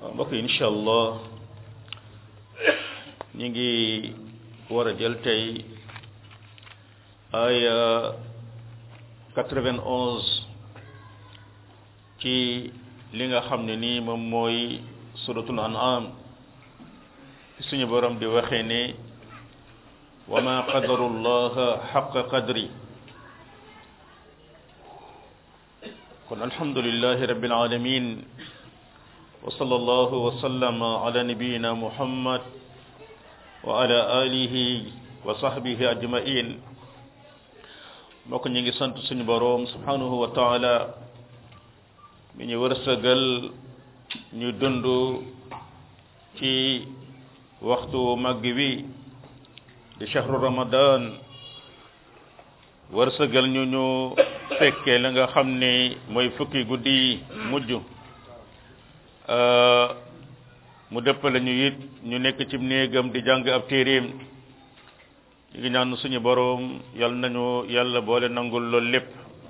mbokk yi incha allah ñu ngi war a jël tey aya 91 ci li nga xam ne nii moom mooy suratul an'am suñu borom di waxee ne wa ma qadaru llaha xaqa qadri kon alhamdulillahi rabbil alamin wa sallallahu wa sallama ala nabiyyina muhammad wa ala alihi wa sahbihi ajmain mbokk ñu ngi sant suñu boroom subhanahu wa taala mi ñu wërsëgal ñu dund ci waxtu màgg wi di shahru ramadan wërsëgal ñu ñu fekkee la nga xam ne mooy fukki guddi mujj mu dëppale ñu it ñu nekk ci néegam di jàng ab téeréem ñu ngi ñaan suñu boroom yal nañu yàlla boole nangul loolu lépp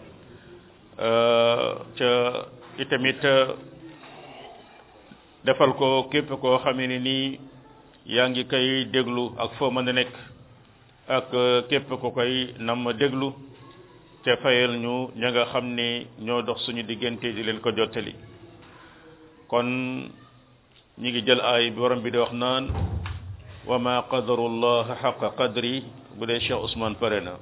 ca itamit defal ko képp koo xamee ne nii yaa ngi koy déglu ak foo mën a nekk ak képp ko koy nam déglu te fayal ñu ña nga xam ne ñoo dox suñu diggante di leen ko jottali kon ñi ngi jël aay bi borom bi di wax naan wa ma qadaru llah xaqa qadri bu dee Cheikh Ousmane pare na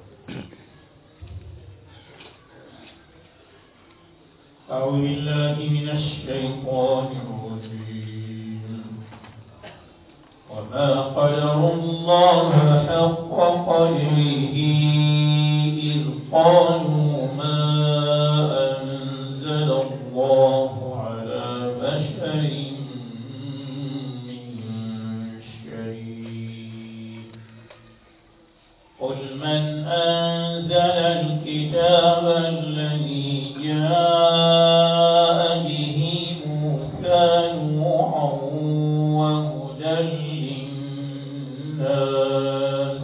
أعوذ بالله من الشيطان الرجيم وما قدر الله حق قدره إذ قالوا ما أنزل الله على بشر من شيء قل من أنزل الكتاب الذي جاء به موسى نوحا وهدى للناس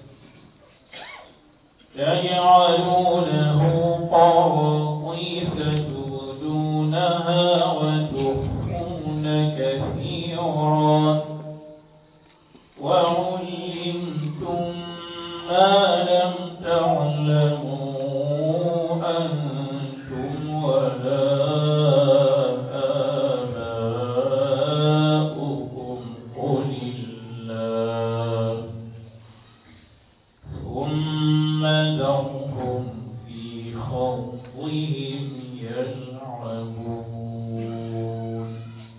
تجعلونه قراطيس تبدونها وتخفون كثيرا وعلمتم ما لم تعلموا أنتم ولا آباؤكم قل الله ثم ذرهم في خوضهم يلعبون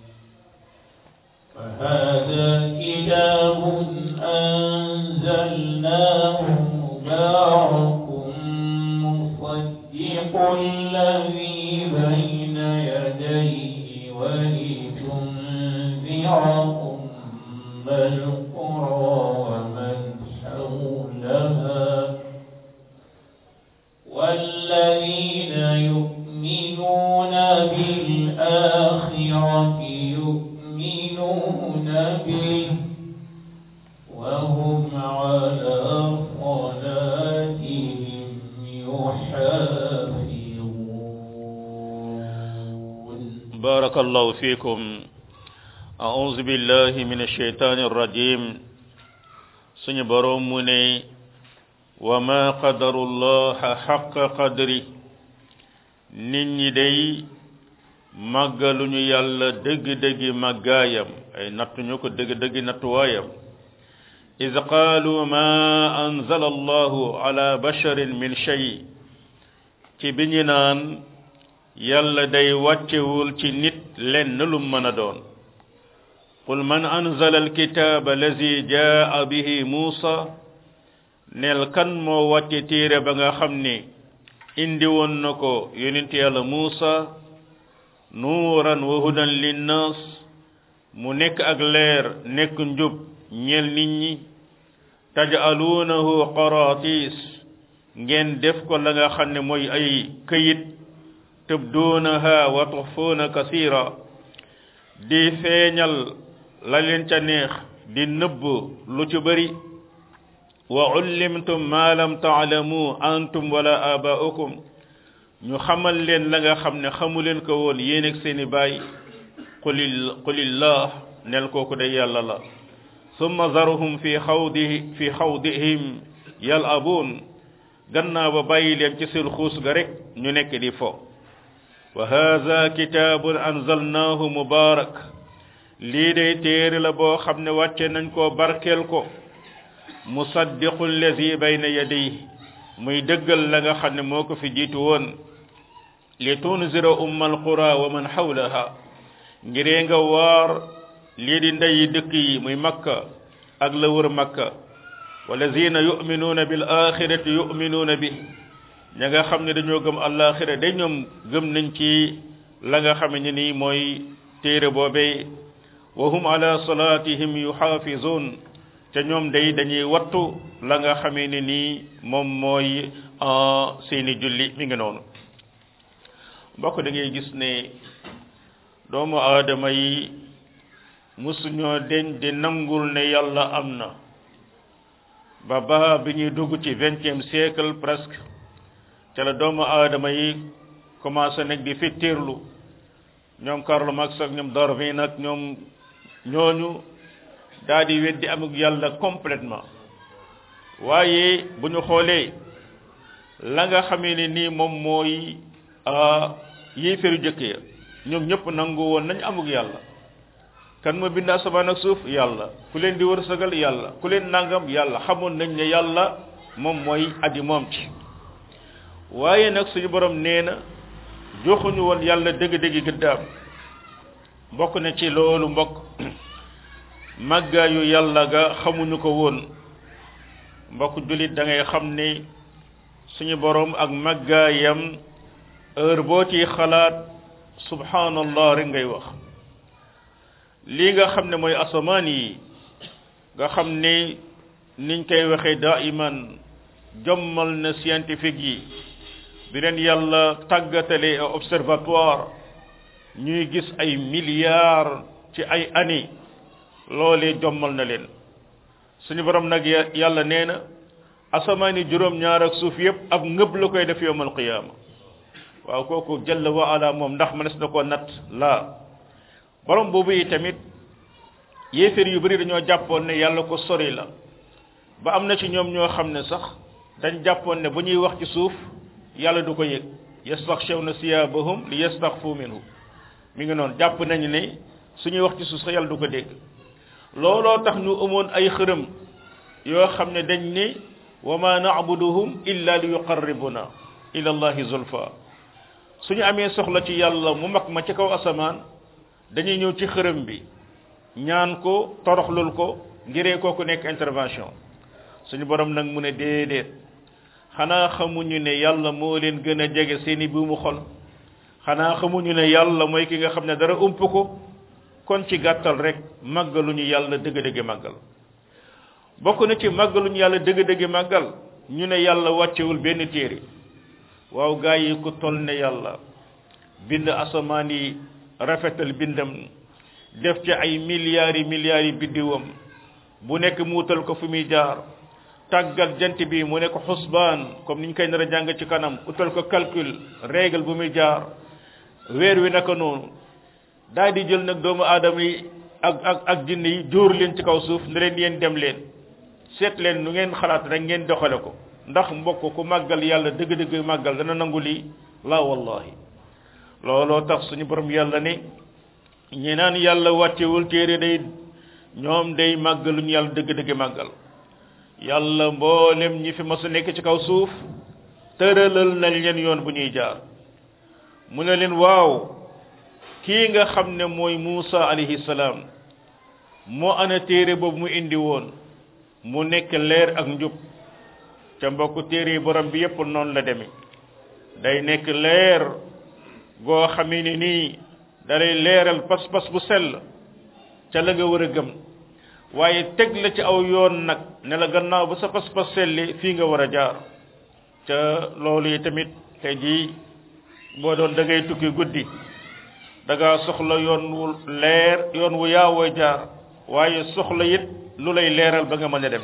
فهذا كتاب أنزلناه مبارك مصدق الذي بين يديه ولتنذر أم القرى ومن حولها والذين يؤمنون بالآخرة يؤمنون به وهم على صلاتهم يحافظون بارك الله فيكم أعوذ بالله من الشيطان الرجيم suñu boroom mu ne wa ma qadarullaha xaqa qadri nit ñi day màggaluñu yàlla dëgg-dëggi màggaayam ay nattuñu ko dëgg-dëggi nattuwaayam iz qaalu ma anzala allahu ala basharin min shay ci bi ñu naan yàlla day wàccewul ci nit lenn lu mën a doon qul man anzala alkitaaba allazi jaa bihi muusa neel kan moo wàcce téere ba nga xam ne indi woon na ko yonent yàlla muusa nuuran wa hudan linnaas mu nekk ak leer nekk njub ñeel nit ñi taj'aluunahu qaraatiis ngeen def ko la nga xam ne mooy ay këyit tubduunaha wa tuxfuuna kasiira di feeñal la leen ca neex di nëbb lu ci bari wa ullimtum ma lam taalamu antum wala abaa'ukum ñu xamal leen la nga xam ne xamu leen ko woon yéen ak seeni baay qulil qulillah nel kooku day yàlla la summa zaruhum fi xawdi fi xawdihim yalabuun gannaaw ba bàyyi leen ci seen xuus ga rek ñu nekk di fo wa haza kitaabun anzalnaahu mubaarak lii day téere la boo xam ne wàcce nañ koo barkeel ko musaddiqu allazi bayna yadayhi muy dëggal la nga xam ne moo ko fi jiitu woon li tunzira umma alqura wa man xawlaha ngiree nga waar lii di ndeyi dëkk yi muy makka ak la wër makka walazina yuminuuna bil axirati yuminuuna bi ña nga xam ne dañoo gëm alaxira day ñoom gëm nañ ci la nga xam ne nii mooy téere boobee wa hum ala salatihim yuxaafizun te ñoom day dañuy wattu la nga xamee ne nii moom mooy seeni julli mi ngi noonu mbokk da ngay gis ne doomu aadama yi musuñoo deñ di nangul ne yàlla am na ba ba bi ñuy dugg ci vingtième siècle presque ca la doomu aadama yi commencé nag di fittirlu ñoom Karl Marx ak ñoom Darwin ak ñoom ñooñu daal di weddi amuk yàlla complètement waaye bu ñu xoolee la nga xamee ne nii moom mooy yéeféru jëkk ya ñoom ñëpp nangu woon nañ amuk yàlla kan ma bind asamaan ak suuf yàlla ku leen di wërsëgal yàlla ku leen nangam yàlla xamoon nañ ne yàlla moom mooy aji moom ci waaye nag suñu borom nee na joxuñu woon yàlla dëgg-dëgg gëddaam bokk na ci loolu mbokk màggaayu yàlla ga xamuñu ko woon mbokk jullit da ngay xam ne suñu borom ak màggaayam heure boo ci xalaat subhanallah rek ngay wax lii nga xam ne mooy asamaan yi nga xam ne niñ koy waxee daiman jommal na scientifique yi bi leen yàlla tàggatale observatoire ñuy gis ay milliards ci ay années loolee jommal na leen suñu borom nag yàlla nee na asamaan yi juróom-ñaar ak suuf yépp ab ngëb la koy def yowmal qiyaama waaw kooku jalla wa ala moom ndax mënees na ko natt laa borom boobu yi tamit yéeféer yu bari dañoo jàppoon ne yàlla ko sori la ba am na ci ñoom ñoo xam ne sax dañ jàppoon ne bu ñuy wax ci suuf yàlla du ko yëg yastaxshawna siyabahum li yastaxfu minhu mi ngi noonu jàpp nañu ne suñuy wax ci suuf sax yàlla du ko dégg looloo tax ñu amoon ay xërëm yoo xam ne dañ ne wa ma na'buduhum illa li yuqarribuna ila allahi zulfa suñu amee soxla ci yàlla mu mag ma ci kaw asamaan dañuy ñëw ci xërëm bi ñaan ko toroxlul ko ngiree kooku nekk intervention suñu borom nag mu ne déedéet xanaa xamuñu ne yàlla moo leen gën a jege seeni buumu xol xanaa xamuñu ne yàlla mooy ki nga xam ne dara ump ko kon ci gàttal rek màggaluñu yàlla dëgg-dëgg màggal bokk na ci màggaluñu yàlla dëgg-dëgg màggal ñu ne yàlla wàccewul benn téere waaw gaa yi ku toll ne yàlla bind asamaan yi rafetal bindam def ci ay milliards yi milliards yi biddiwam bu nekk mu wutal ko fu muy jaar tàggat jant bi mu nekk xusbaan comme niñ koy nar a jàng ci kanam utal ko calcul règle bu muy jaar weer wi naka noonu daal di jël nag doomu aadama yi ak ak ak jinn yi jóor leen ci kaw suuf ne leen yéen dem leen seet leen nu ngeen xalaat rek ngeen doxale ko ndax mbokk ku màggal yàlla dëgg-dëgg màggal dana nangu lii la wallahi looloo tax suñu borom yàlla ne ñi naan yàlla wàccewul téere day ñoom day màggaluñ yàlla dëgg-dëgg màggal yàlla mboolem ñi fi mas a nekk ci kaw suuf tëralal nañ leen yoon bu ñuy jaar mu ne leen waaw kii nga xam ne mooy Muusa alayhi salaam moo ana téere boobu mu indi woon mu nekk leer ak njub ca mbokk téere yi borom bi yépp noonu la demee day nekk leer goo xamee ni nii dalay leeral pas-pas bu sell ca la nga war a gëm waaye teg la ci aw yoon nag ne la gannaaw ba sa pas-pas selli fii nga war a jaar ca loolu yi tamit tey jii boo doon da ngay tukki guddi da ngaa soxla yoon wu leer yoon wu yaawoo jaar waaye soxla it lu lay leeral ba nga mën a dem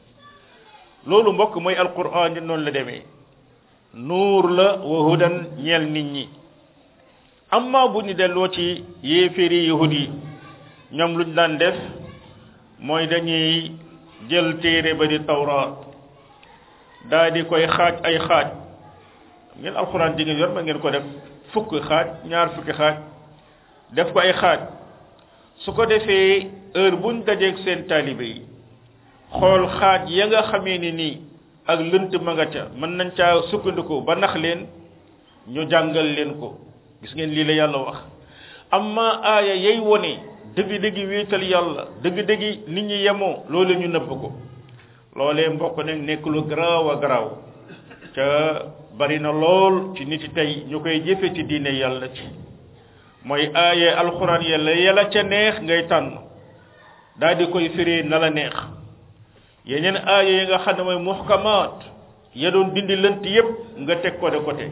loolu mbokk mooy alquran ni noonu la demee nuur la wa hudan ñeel nit ñi amma bu ñu delloo ci yéeféeri yahud yi ñoom luñ daan def mooy dañuy jël téere ba di tawraat daa di koy xaaj ay xaaj ngeen alxuraan ji ngeen yor ma ngeen ko def fukki xaaj ñaar fukki xaaj def ko ay xaaj su ko defee heure buñ dajeeg seen taalibe yi xool xaaj ya nga xamee ni nii ak lënt ma nga ca mën nañ caa sukkandiku ba nax leen ñu jàngal leen ko gis ngeen lii la yàlla wax amma aaya yay wone dëgg-dëggi wéetal yàlla dëgg-dëggi nit ñi yemoo loolu ñu nëbb ko loolee mbokk nag nekk lu garaaw a garaaw ca bari na lool ci nit yi tey ñu koy jëfe ci diine yàlla ci mooy aaya alxuraan yàlla yàlla ca neex ngay tànn daal di koy firee na la neex yeneen aaya yi nga xam ne mooy muhkamaat ya doon dindi lënt yépp nga teg ko de côté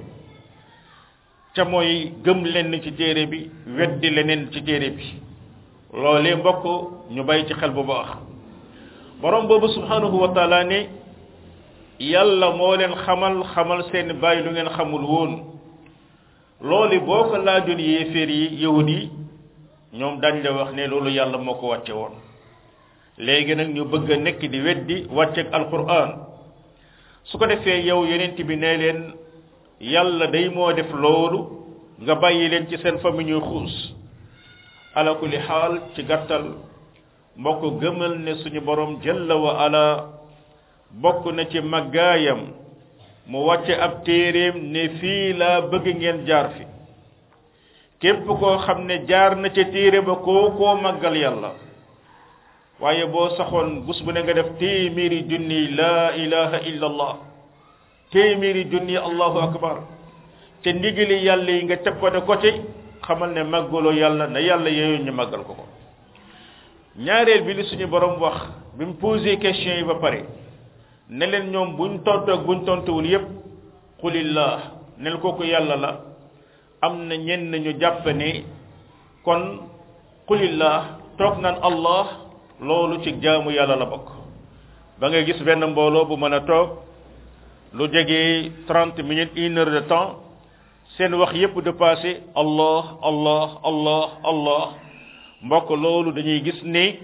ca mooy gëm lenn ci téere bi weddi leneen ci téere bi loolee mbokk ñu bàyyi ci xel bu baax borom boobu subhanahu wa taala ne yàlla moo leen xamal xamal seen bàyyi lu ngeen xamul woon loolu boo ko laajoon yéeféer yi yahud yi ñoom dañ la wax ne loolu yàlla moo ko wàcce woon léegi nag ñu bëgg a nekk di weddi wàcceeg alquran su ko defee yow yeneen bi ne leen yàlla day moo def loolu nga bàyyi leen ci seen famille ñuy xuus ala kulli xaal ci gàttal mbokk gëmal ne suñu borom jalla wa ala bokk na ci màggaayam mu wàcce ab téeréem ne fii laa bëgg ngeen jaar fi képp koo xam ne jaar na ca téere ba koo koo màggal yàlla waaye boo saxoon bus bu ne nga def téeméeri junni laa ilaha illa allah téeméeri junni allahu akbar te ndigali yàlla yi nga teg ko de côté xamal ne màggaloo yàlla na yàlla yooyu ñu màggal ko ko ñaareel bi li suñu borom wax bi mu posé question yi ba pare ne leen ñoom buñ tontoog buñ tontuwul yépp xulillah nel kooku yàlla la am na ñenn ñu jàpp ne kon xulillah toog naan allah loolu ci jaamu yàlla la bokk ba nga gis benn mbooloo bu mën a toog lu jege trente minutes une heure de temps seen wax yépp de passé allah allah allah allah mbokk loolu dañuy gis ne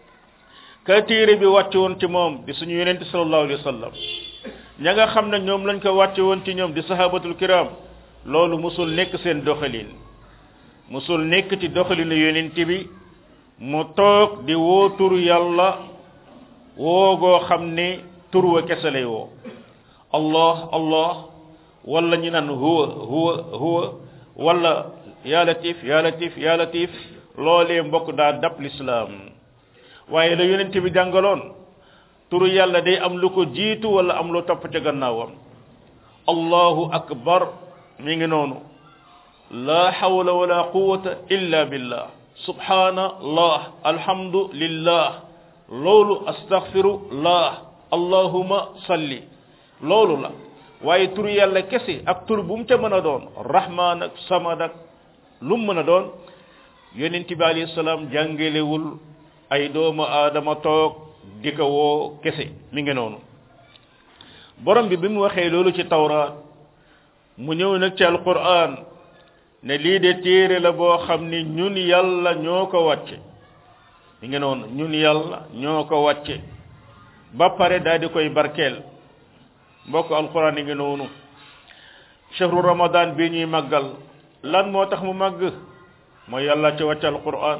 ka téere bi wàcce woon ci moom di suñu yonente sallallahu alayhi wa sallam ña nga xam ne ñoom lañ ko wàcce woon ci ñoom di sahabatul kiram loolu musul nekk seen doxalin musul nekk ci doxalinu yonente bi mu toog di woo turu yàlla woogoo xam ne tur wa kese lay woo allah allah wala ñu naan huwa huwa huwa wala ya latif ya latif ya latif loolee mbokk daa dab lislaam waaye la yonent bi jàngaloon turu yàlla day am lu ko jiitu wala am lu topp ca gannaawam allahu akbar mi ngi noonu la hawla wala quwwata illa billah subhanallah alhamdulillah loolu astaghfirullah allahumma salli loolu la waaye turu yàlla kese ak tur bu mu ca mën a doon rahman ak samad ak lu mu mën a doon yonent bi alayhi salaam jàngelewul ay doomu aadama toog di ko woo kese mi ngi noonu borom bi bi mu waxee loolu ci tawraat mu ñëw nag ci alquran ne lii de téere la boo xam ni ñun yàlla ñoo ko wàcce mi ngi noonu ñun yàlla ñoo ko wàcce ba pare daal di koy barkeel mbokk alquran yi ngi noonu chahru ramadan bi ñuy màggal lan moo tax mu màgg mooy yàlla ci wàcce alquran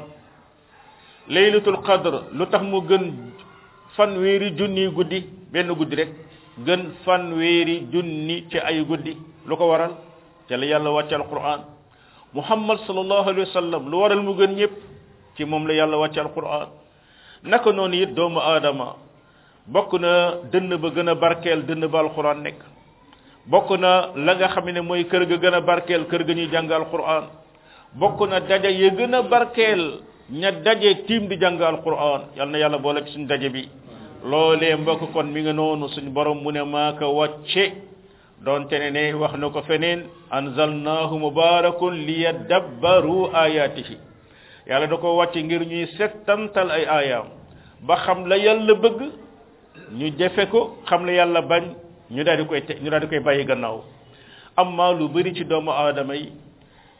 laylatul qadr lu tax mu gën fanweeri junni guddi benn guddi rek gën fanweeri junni ci ay guddi lu ko waral ca la yàlla wàcce alquran muhammad sallallahu alayhi wa sallam lu waral mu gën ñëpp ci moom la yàlla wàcce alquran naka noonu it doomu aadama bokk na dënn ba gën a barkeel dënn ba alquran nekk bokk na la nga xam ne mooy kër ga gën a barkeel kër ga ñuy jàng alquran bokk na daja ya gën a barkeel ña daje tiim di jàng alquran yal na yàlla boole ci suñu daje bi loolee mbokk kon mi nga noonu suñu borom mu ne maa ko wàcce doonte ne ne wax na ko feneen anzalnahu mubarakun liyadabbaru ayatihi yàlla da ko wàcce ngir ñuy settantal ay aayaam ba xam la yàlla bëgg ñu jëfe ko xam la yàlla bañ ñu daal di koy te ñu daal di koy bàyyi gannaaw amma lu bëri ci doomu aadama yi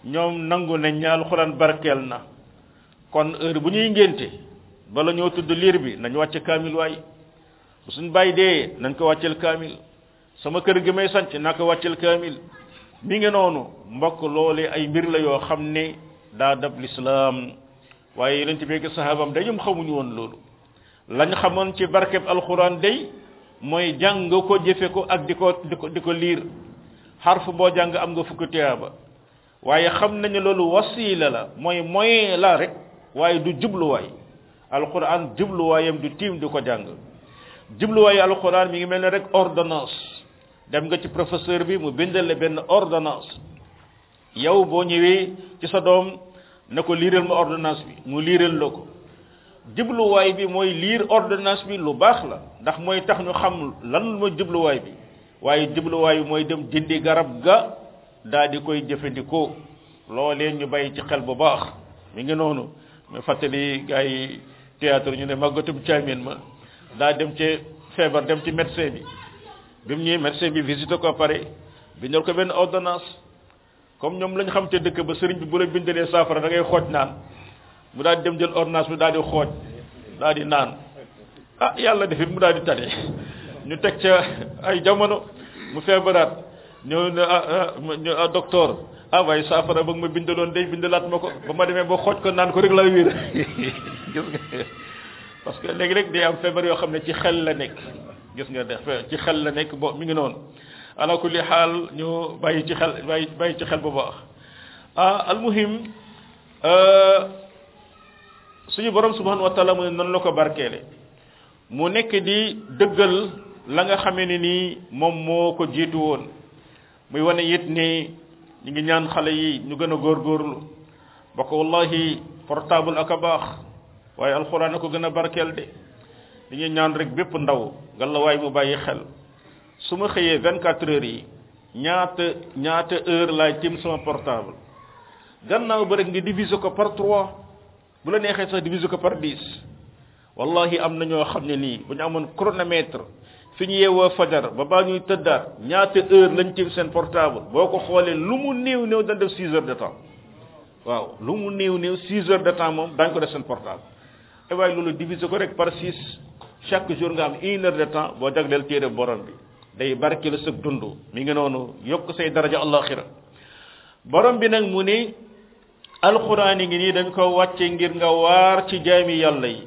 ñoom nangu nañ ña alxuraan barkeel na kon heure bu ñuy ngénte bala ñoo tudd liir bi nañ wàcce kaamil waay bu suñ bàyyi dee nañ ko wàccel kaamil sama kër gi may sanc naa ko wàccel kaamil mi ngi noonu mbokk loole ay mbir la yoo xam ne daa dab lislaam waaye yonent bi ak sahabam day ñoom xamuñu woon loolu lañ xamoon ci barkeb alxuraan day mooy jàng ko jëfe ko ak di ko di ko di ko liir xarf boo jàng am nga fukki tiyaaba waaye xam nañu loolu wasiila la mooy moyen la rek waaye du jubluwaay alxuraan jubluwaayam du tiim di ko jàng jubluwaayu alxuraan mi ngi mel ne rek ordonnance dem nga ci professeur bi mu bindal la benn ordonnance yow boo ñëwee ci sa doom ne ko liiral ma ordonnance bi mu liiral la ko jubluwaay bi mooy liir ordonnance bi lu baax la ndax mooy tax ñu xam lan mooy jubluwaay bi waaye jubluwaay bi mooy dem dindi garab ga daal di koy jëfandikoo loolee ñu bàyyi ci xel bu baax mi ngi noonu mu fàttali gars yi théâtre ñu ne màggatum caamin ma daa dem ci feebar dem ci médecin bi bi mu ñëwee médecin bi visité ko pare bindal ko benn ordonnance comme ñoom lañ xam te dëkk ba sëriñ bi bu la bindalee saafara da ngay xooj naan mu daal di dem jël ordonnance bi daal di xooj daal di naan ah yàlla defit mu daal di tane ñu teg ca ay jamono mu feebaraat ñëw ne ah ah docteur ah waaye saafara ba nga ma bindaloon day bindalaat ma ko ba ma demee ba xooj ko naan ko rek laa wér gis nga parce que léegi rek day am feebar yoo xam ne ci xel la nekk gis nga def ci xel la nekk bo mi ngi noonu ala kulli xaal ñu bàyyi ci xel bàyyi bàyyi ci xel bu baax ah almuhim suñu borom subhanahu wa taala mu ne noonu la ko barkeele mu nekk di dëggal la nga xamee ne nii moom moo ko jiitu woon muy wane it ni ñu ngi ñaan xale yi ñu gën a góorgóorlu ba ko wallahi portable ak a baax waaye alxuraan a ko gën a barkeel de dañuy ñaan rek bépp ndaw ngallaawaay mu bàyyi xel su ma xëyee 24 heures yi ñaata ñaata heure laay tim sama portable gannaaw ba rek nga diviser ko par 3 bu la neexee sax diviser ko par 10 wallahi am na ñoo xam ne nii bu ñu amoon chronomètre fi ñu yeewoo fajar ba baa ñuy tëddaat ñaata heure lañ tim seen portable boo ko xoolee lu mu néew néew dañ def 6 heures de temps waaw lu mu néew néew 6 heures de temps moom dañ ko def seen portable et waaye loolu diviser ko rek par 6 chaque jour nga am une heure de temps boo jagleel téere borom bi day barke la sëg dund mi ngi noonu yokk say daraja allaxira borom bi nag mu ni alxuraan yi ngi nii dañ ko wàcce ngir nga waar ci jaami yàlla yi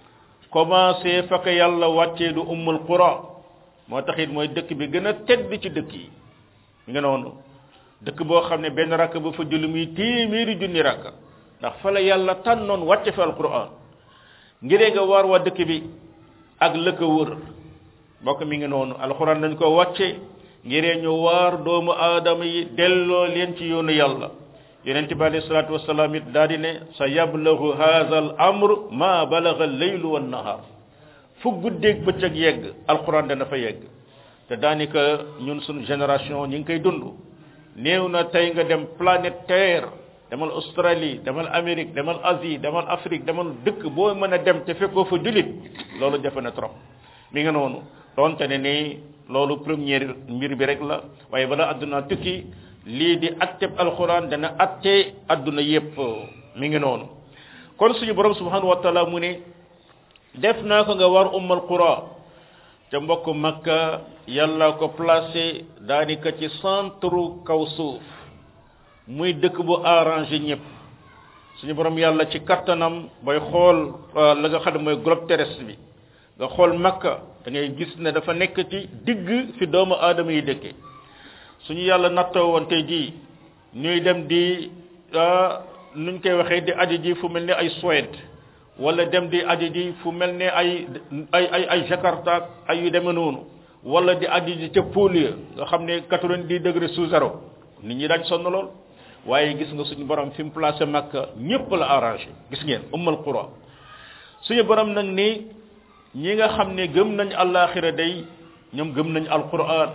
commencé fa ko yàlla wàccee du ummul qura moo tax it mooy dëkk bi gën a tedd ci dëkk yi mi ngi noonu dëkk boo xam ne benn rakk bu fa julli muy téeméeri junni rakk ndax fa la yàlla tànnoon wàcce fa alquran ngiree nga waar waa dëkk bi ak la ko wër mbokk mi ngi noonu alquran dañ ko wàcce ngiree ñu waar doomu aadama yi delloo leen ci yoonu yàlla yonente bi alayhi salatu wasalaam it daa di ne sa yablagu hadha al amr ma balaga al leylu wan nahar fu guddeeg bëccëg yegg alquran dana fa yegg te daanaka ñun suñu génération ñi ngi koy dund néew na tey nga dem planète terre demal Australie demal Amérique demal Asie demal Afrique demal dëkk boo mën a dem te fekkoo fa julit loolu jafe na trop mi nga noonu donte ne ni loolu première mbir bi rek la waaye bala adduna tukki lii di atteb alquran dana atte adduna yépp mi ngi noonu kon suñu borom subhanahu wa taala mu ne def naa ko nga war ummal qura te mbokk makka yàlla ko placé daanaka ci centre kaw suuf muy dëkk bu arrangé ñëpp suñu borom yàlla ci kattanam booy xool la nga xam ne mooy globe terrestre bi nga xool makka da ngay gis ne dafa nekk ci digg fi doomu aadama yi dëkke suñu yàlla nattoo woon tey jii ñuy dem di nuñ koy waxee di aji ji fu mel ni ay Suède wala dem di aji ji fu mel ne ay ay ay ay Jakarta ay yu demee noonu wala di aji ji ca Pôle nga xam ne quatre-vingt-dix degré sous zéro nit ñi daaj sonn lool waaye gis nga suñu borom fi mu placé Makka ñëpp la arrangé gis ngeen ummal qura suñu borom nag ni ñi nga xam ne gëm nañ àllaaxira day ñoom gëm nañ alquran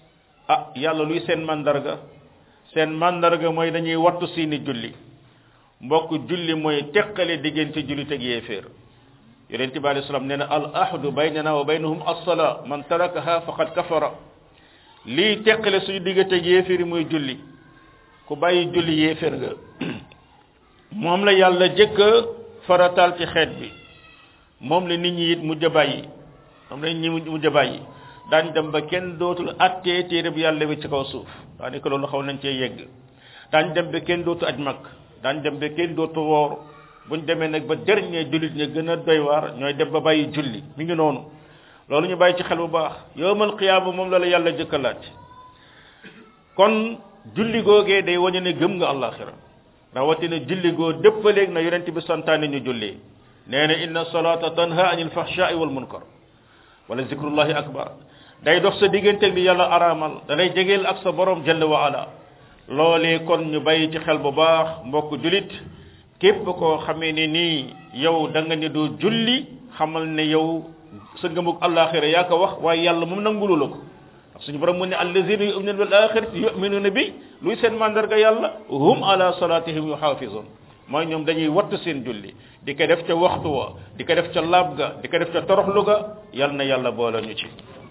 ah yàlla luy seen mandarga seen mandarga mooy dañuy wattu seeni julli mbokk julli mooy teqale diggante jullit ak yéeféer yonent bi alei salaam nee na al ahdu baynana wa baynahum as-salaa man tarakaha faqad kafara lii teqale suñu diggante ak yéeféer yi mooy julli ku bàyyi julli yéeféer nga moom la yàlla jëkk farataal ci xeet bi moom la nit ñi it mujj a bàyyi moom la nit ñi mujj a bàyyi daañ dem ba kenn dootul attee téere bi yàlla bi ci kaw suuf daanaka loolu xaw nañ cee yegg daañ dem ba kenn dootu aj mag daañ dem ba kenn dootu woor buñ demee nag ba dernier jullit ña gën a doy waar ñooy dem ba bàyyi julli mi ngi noonu loolu ñu bàyyi ci xel bu baax yowmal qiyaama moom la la yàlla jëkk a laaj kon julli googee day wañu ne gëm nga àllaaxira rawatina julli goo dëppaleeg na yonent bi santaane ñu julli nee na inna salata tanha anil fahshaai wal munkar wala zikrullahi akbar day dox sa digganteeg li yàlla araamal da lay jegeel ak sa borom jalla wa ala loolee kon ñu bàyyi ci xel bu baax mbokk julit képp koo xamee ne nii yow da nga ne doo julli xamal ne yow sa ngëmug àllaaxira yaa ko wax waaye yàlla moom nangulu la ko suñu borom mu ne allazina yu'minuna bil akhirati yu'minuna bi luy seen mandarga yàlla hum ala salatihim yuhafizun mooy ñoom dañuy wattu seen julli di ko def ca waxtu wa di ko def ca laab ga di ko def ca toroxlu ga yal na yàlla boole ñu ci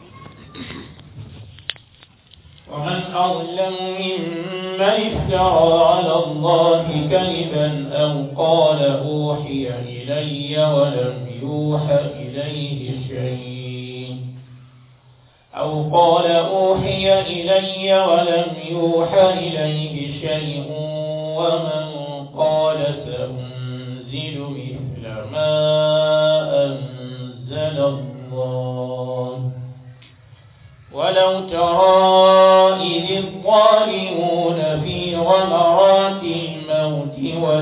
ومن أظلم ممن افترى على الله كذبا أو قال أوحي إلي ولم يوحى إليه شيء أو قال أوحي إلي ولم يوحى إليه شيء ومن قال سأنزل مثل ما أنزل الله ولو ترى إذ الظالمون في غمرات الموت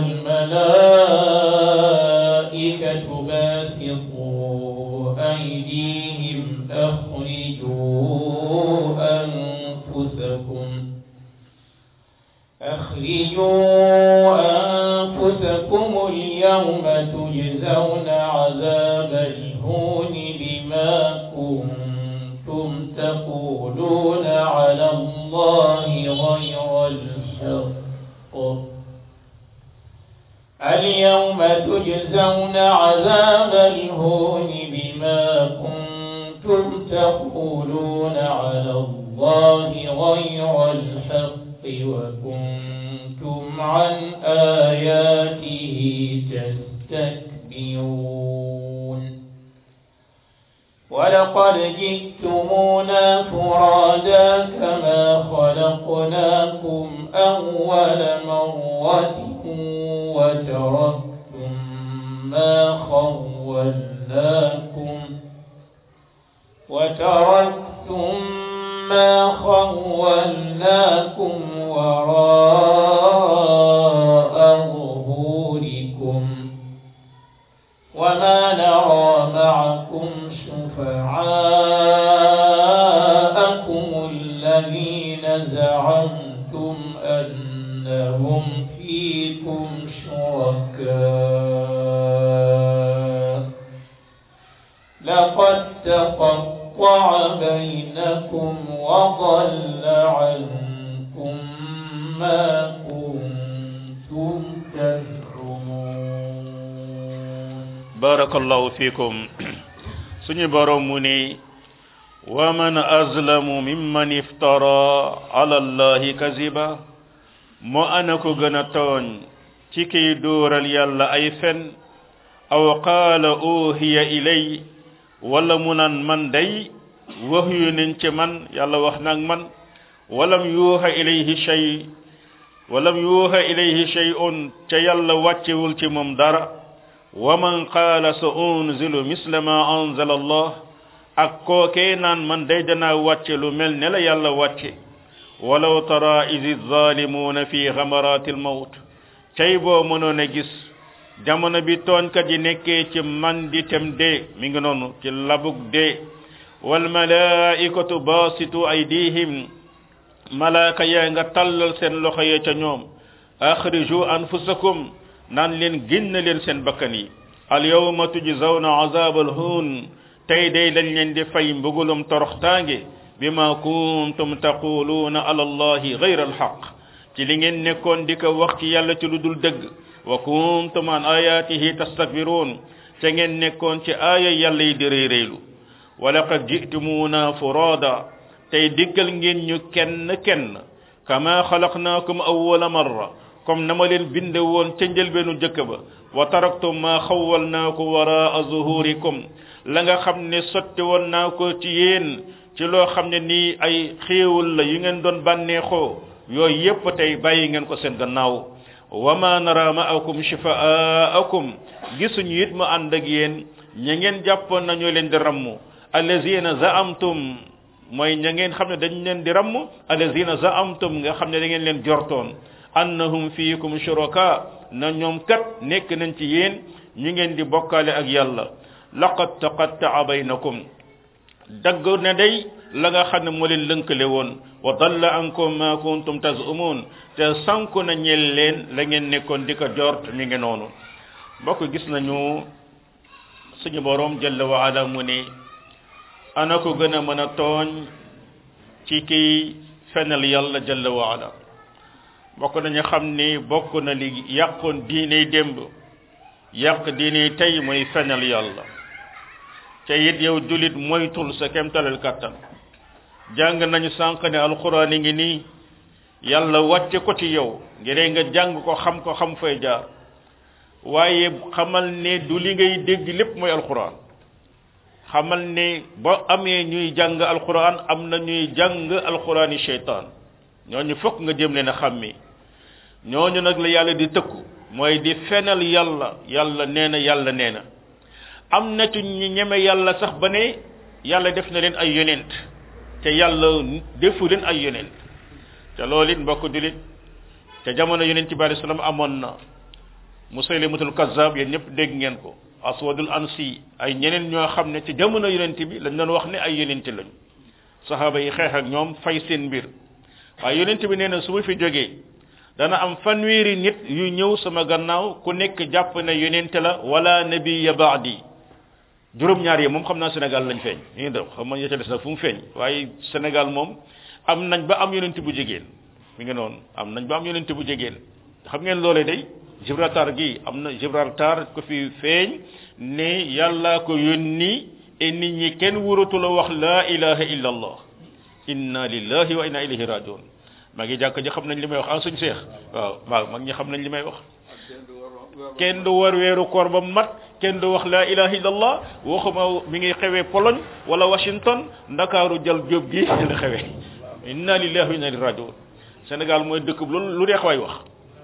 والملائكة باسطوا أيديهم أخرجوا أنفسكم أخرجوا أنفسكم اليوم تجزون عذاب الهون بما كنتم تقولون على الله غير الحق اليوم تجزون عذاب الهون بما كنتم تقولون على الله غير الحق وكنتم عن آياته تستكبرون ولقد جئتمونا فرادا كما خلقناكم أول مرة وتركتم ما خولناكم وتركتم ما خولناكم وراء ظهوركم وما نرى معكم شفعاءكم الذين زعمتم أنهم فيكم شركاء لقد تقطع بينكم وضل عنكم ما كنتم تزعمون barakallahu fikum suñu borom mu ni wa man azlamu mimman iftara ala allahi kaziba mo ana ko gën a tooñ ci kiy dóoral yàlla ay fen aw qaala uhiya ilay wala mu naan man day waxyu nañ ci man yàlla wax nag man walam yuuxa ilayhi shay walam yuuxa ilayhi shay'un ca yàlla wàccewul ci moom dara wa man qaala sa unzilu misla ma anzala allah ak kookee naan man day danaa wàcce lu mel ne la yàlla wàcce walaw tara idi zalimuna fi xamarati almawt cay boo mënoon a gis jamono bi tooñkat yi nekkee ci man di tem dee mi ngi noonu ci labug dee wal malaikatu basitu aydihim malaaka yaa nga tallal seen loxo yee ca ñoom akhriju anfusakum naan leen génn leen seen bakkan yi al yawma tujzawna azabal hun tey day lañ leen di fay mbugulum toroxtaange bima kuntum taquluuna ala allahi gayra alxaq ci li ngeen nekkoon di ko wax ci yàlla ci lu dul dëgg wa kuntum an ayatihi tastakbiruun ca ngeen nekkoon ci aaya yàlla yi di réy réylu wa laqad ji'tumuuna furada tey diggal ngeen ñu kenn kenn kama xalaqnaakum awwala marra comme na ma leen binde woon ca njëlbeenu jëkk ba wa taraktum ma xawwalnaaku waraa zuhurikum la nga xam ne sotti woon naa ko ci yéen ci loo xam ne nii ay xéewal la yu ngeen doon bànneexoo yooyu yépp tey bàyyi ngeen ko seen gannaaw wa ma nara ma'akum shifa'aakum gisuñu it mu ànd ak yéen ña ngeen jàppoon nañu leen di ramm allazina za'amtum mooy ña ngeen xam ne dañ leen di ramm allazina za'amtum nga xam ne da ngeen leen jortoon annahum fiikum shuraka na ñoom kat nekk nañ ci yéen ñu ngeen di bokkaale ak yàlla laqad taqatta'a baynakum dagg ne day la nga xam ne moo leen lënkale woon wa dalla ankum ma kuntum tazumun te sanku na ñel leen la ngeen nekkoon di ko jort mi ngi noonu mbokk gis nañu suñu borom jalla wa ala mu ne ana ko gën a mën a tooñ ci kiy fenal yàlla jalla wa ala bokk nañu xam ni bokk na li yàqoon diine démb yàq diine tey mooy fenal yàlla te it yow julit moytul sa kemtalal kattan jàng nañu sànq ne alquran ngi nii yàlla wàcce ko ci yow ngir nga jàng ko xam ko xam fay jaar waaye xamal ne du li ngay dégg lépp mooy alquran xamal ne ba amee ñuy jàng alquran am na ñuy jàng alquran yi sheytaan ñooñu fokk nga jëm leen a xàmmi ñooñu nag la yàlla di tëkku mooy di fenal yàlla yàlla nee na yàlla nee na am na ci ñi ñeme yàlla sax ba ne yàlla def na leen ay yonent te yàlla defu leen ay yonent te loolu it mbokk julit te jamono yonent bi alayhi salaam amoon na musaylimatul kazzab yéen ñëpp dégg ngeen ko aswadul ansi ay ñeneen ñoo xam ne ci jamono yonent bi lañ doon wax ne ay yonent lañ saxaaba yi xeex ak ñoom fay seen mbir waaye yonent bi nee na su ma fi jógee dana am fanweeri nit yu ñëw sama gannaaw ku nekk jàpp ne yonent la wala nabiya baadi juróom-ñaar yi moom xam naa Sénégal lañ feeñ ñu ngi def xam nga ca des nag fu mu feeñ waaye Sénégal moom am nañ ba am yonent bu jigéen mi ngi noonu am nañ ba am yonent bu jigéen xam ngeen loolee day Gibraltar gi am na Gibraltar ko fi feeñ ne yàlla ko yónni et nit ñi kenn wuratu la wax la ilaha illa allah inna lillahi wa inna ilayhi rajiun maa ngi jàkk ji xam nañ li may wax ah suñ seex waaw waaw mag ñi xam nañ li may wax kenn du war weeru koor ba mat kenn du wax la ilaha illallah waxuma mi ngi xewee Pologne wala Washington ndakaaru jal jóob gi la xewee inna lillahi wa inna ilayhi rajiun Sénégal mooy dëkk bu lu neex waay wax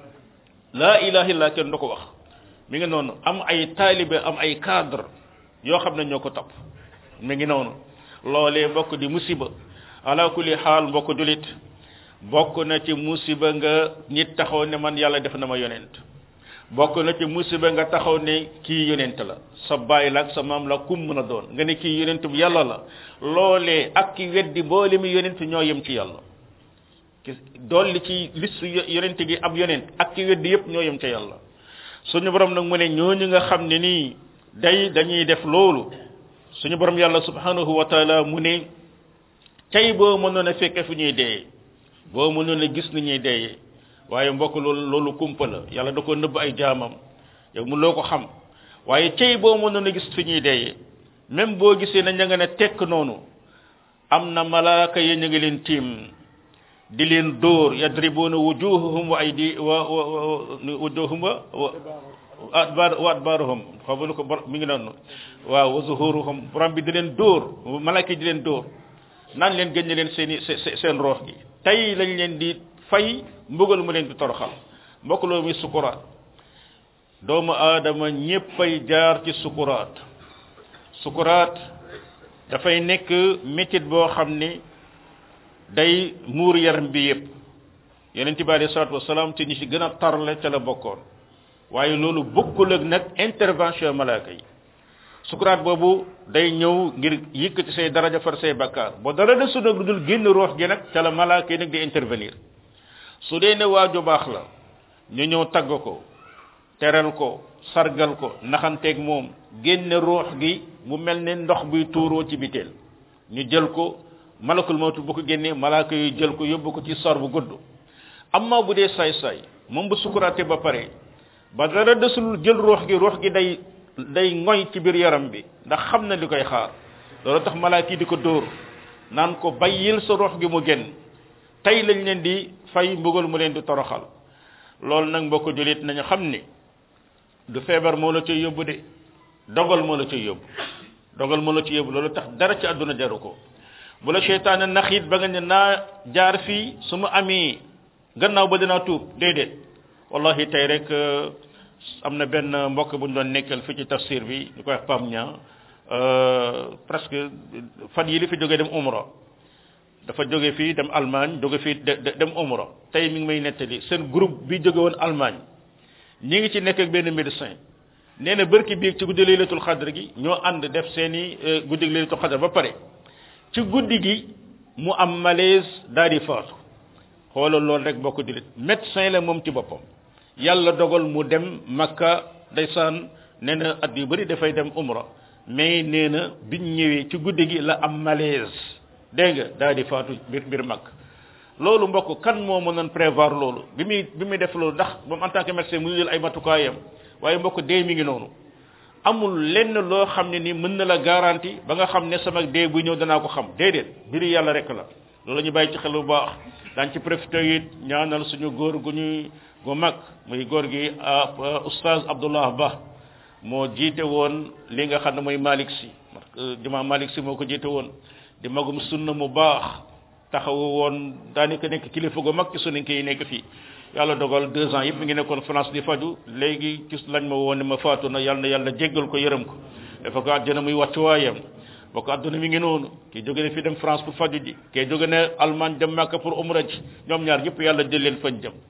la ilaha illallah kenn du ko wax mi ngi noonu am ay taalibe am ay cadre yoo xam ne ñoo ko topp mi ngi noonu loolee mbokk di musiba ala kulli xaal mbokk julit bokk na ci musiba nga nit taxaw ne man yàlla def na ma yonent bokk na ci musiba nga taxaw ne kii yonent la sa baay la ak sa maam la kum mën a doon nga ne kii yonent bu yàlla la loolee ak ki weddi boole mi yonent ñoo yem ci yàlla dolli ci liste yonent gi ab yonent ak ki weddi yépp ñoo yem ci yàlla suñu borom nag mu ne ñooñu nga xam ne nii day dañuy def loolu suñu borom yàlla subhanahu wa taala mu ne tey boo mënoon a fekke fu ñuy dee boo mënoon a gis ni ñuy deeyee waaye mbokk loolu loolu kumpa la yàlla da ko nëbb ay jaamam yow mu loo ko xam waaye tey boo mënoon a gis fi ñuy deeyee même boo gisee na ña nga ne tekk noonu am na malaaka yi ñu ngi leen tiim di leen dóor yadribuna wujuhahum wa aydi wa wujuhum wa adbar wa adbaruhum xamu ko mi ngi noonu waaw wa zuhuruhum borom bi di leen dóor malaaka yi di leen dóor naan leen génne leen seen i seen roox gi tey lañ leen di fay mbugal mu leen di toroxal mbokk loolu muy sukuraat doomu aadama ñéppay jaar ci sukuraat sukuraat dafay nekk métit boo xam ni day muur yaram bi yépp yonent bi alayhi salaatu wasalaam ci ñi ci gën a tarle ca la bokkoon waaye loolu bokkul ak nag intervention malaaka yi sukuraat boobu day ñëw ngir yëkkati say daraja far say bakkaar ba dara de su nag lu dul génn roox gi nag ca la malaaka yi nag di intervenir su dee ne waaju baax la ñu ñëw tagg ko teral ko sargal ko naxanteeg moom génne roox gi mu mel ne ndox buy tuuroo ci biteel ñu jël ko malakul mawtu bu ko génnee malaaka yu jël ko yóbbu ko ci sor bu gudd amma bu dee saay-saay moom bu sukuraate ba pare ba dara desul jël roox gi roox gi day day ngoy ci biir yaram bi ndax xam na li koy xaar loolu tax malaaka yi di ko dóor naan ko bayyil sa roox gi mu génn tey lañ leen di fay mbugal mu leen di toroxal loolu nag mbokk julit nañu xam ni du feebar moo la cay yóbbu de dogal moo la cay yóbbu dogal moo la ci yóbbu loolu tax dara ci àdduna jaru ko bu la seytaane nax it ba nga ne naa jaar fii su ma amee gannaaw ba dinaa tuub déedéet wallahi tey rek am na benn mbokk bu ñu doon nekkal fii ci tafsir bi ñu koy wax Pam Ña presque fan yi li fi jógee dem umra dafa jóge fii dem Allemagne jóge fii dem umra tey mi ngi may nettali seen groupe bi jóge woon Allemagne ñi ngi ci nekk ak benn médecin nee na bërki biig ci guddi laylatul xadr gi ñoo ànd def seeni guddi laylatul xadr ba pare ci guddi gi mu am malaise daal di faatu xoolal loolu rek bokk dilit médecin la moom ci boppam yàlla dogal mu dem makka ndeysaan nee na at yu bëri dafay dem umra mais nee na biñ ñëwee ci guddi gi la am malaise dégg nga daal di faatu biir biir mag loolu mbokk kan moo mënoon prévoir loolu bi muy bi muy def loolu ndax moom en tant que médecin mu jël ay matukaayam waaye mbokk dee mi ngi noonu amul lenn loo xam ne ni mën na la garanti ba nga xam ne sama dee bu ñëw danaa ko xam déedéet mbiri yàlla rek la loolu ñu bàyyi ci xel bu baax daan ci profité it ñaanal suñu góor gu ñuy gu mag muy góor gi oustaz Abdullah Ba moo jiite woon li nga xam ne mooy Malick si juma Malick si moo ko jiite woon di magum sunna mu baax taxawu woon daanaka nekk kilifa gu mag ci suninke yi nekk fii yàlla dogal deux ans yëpp mi ngi nekkoon France di faju léegi gis lañ ma woon ne ma faatu na yàlla na yàlla jéggal ko yërëm ko dafa ko àjjana muy wàccuwaayam boo ko àdduna mi ngi noonu kii jóge ne fii dem France pour faju ji kii jóge ne Allemagne dem Makka pour umra ji ñoom ñaar yëpp yàlla jël leen fañ jëm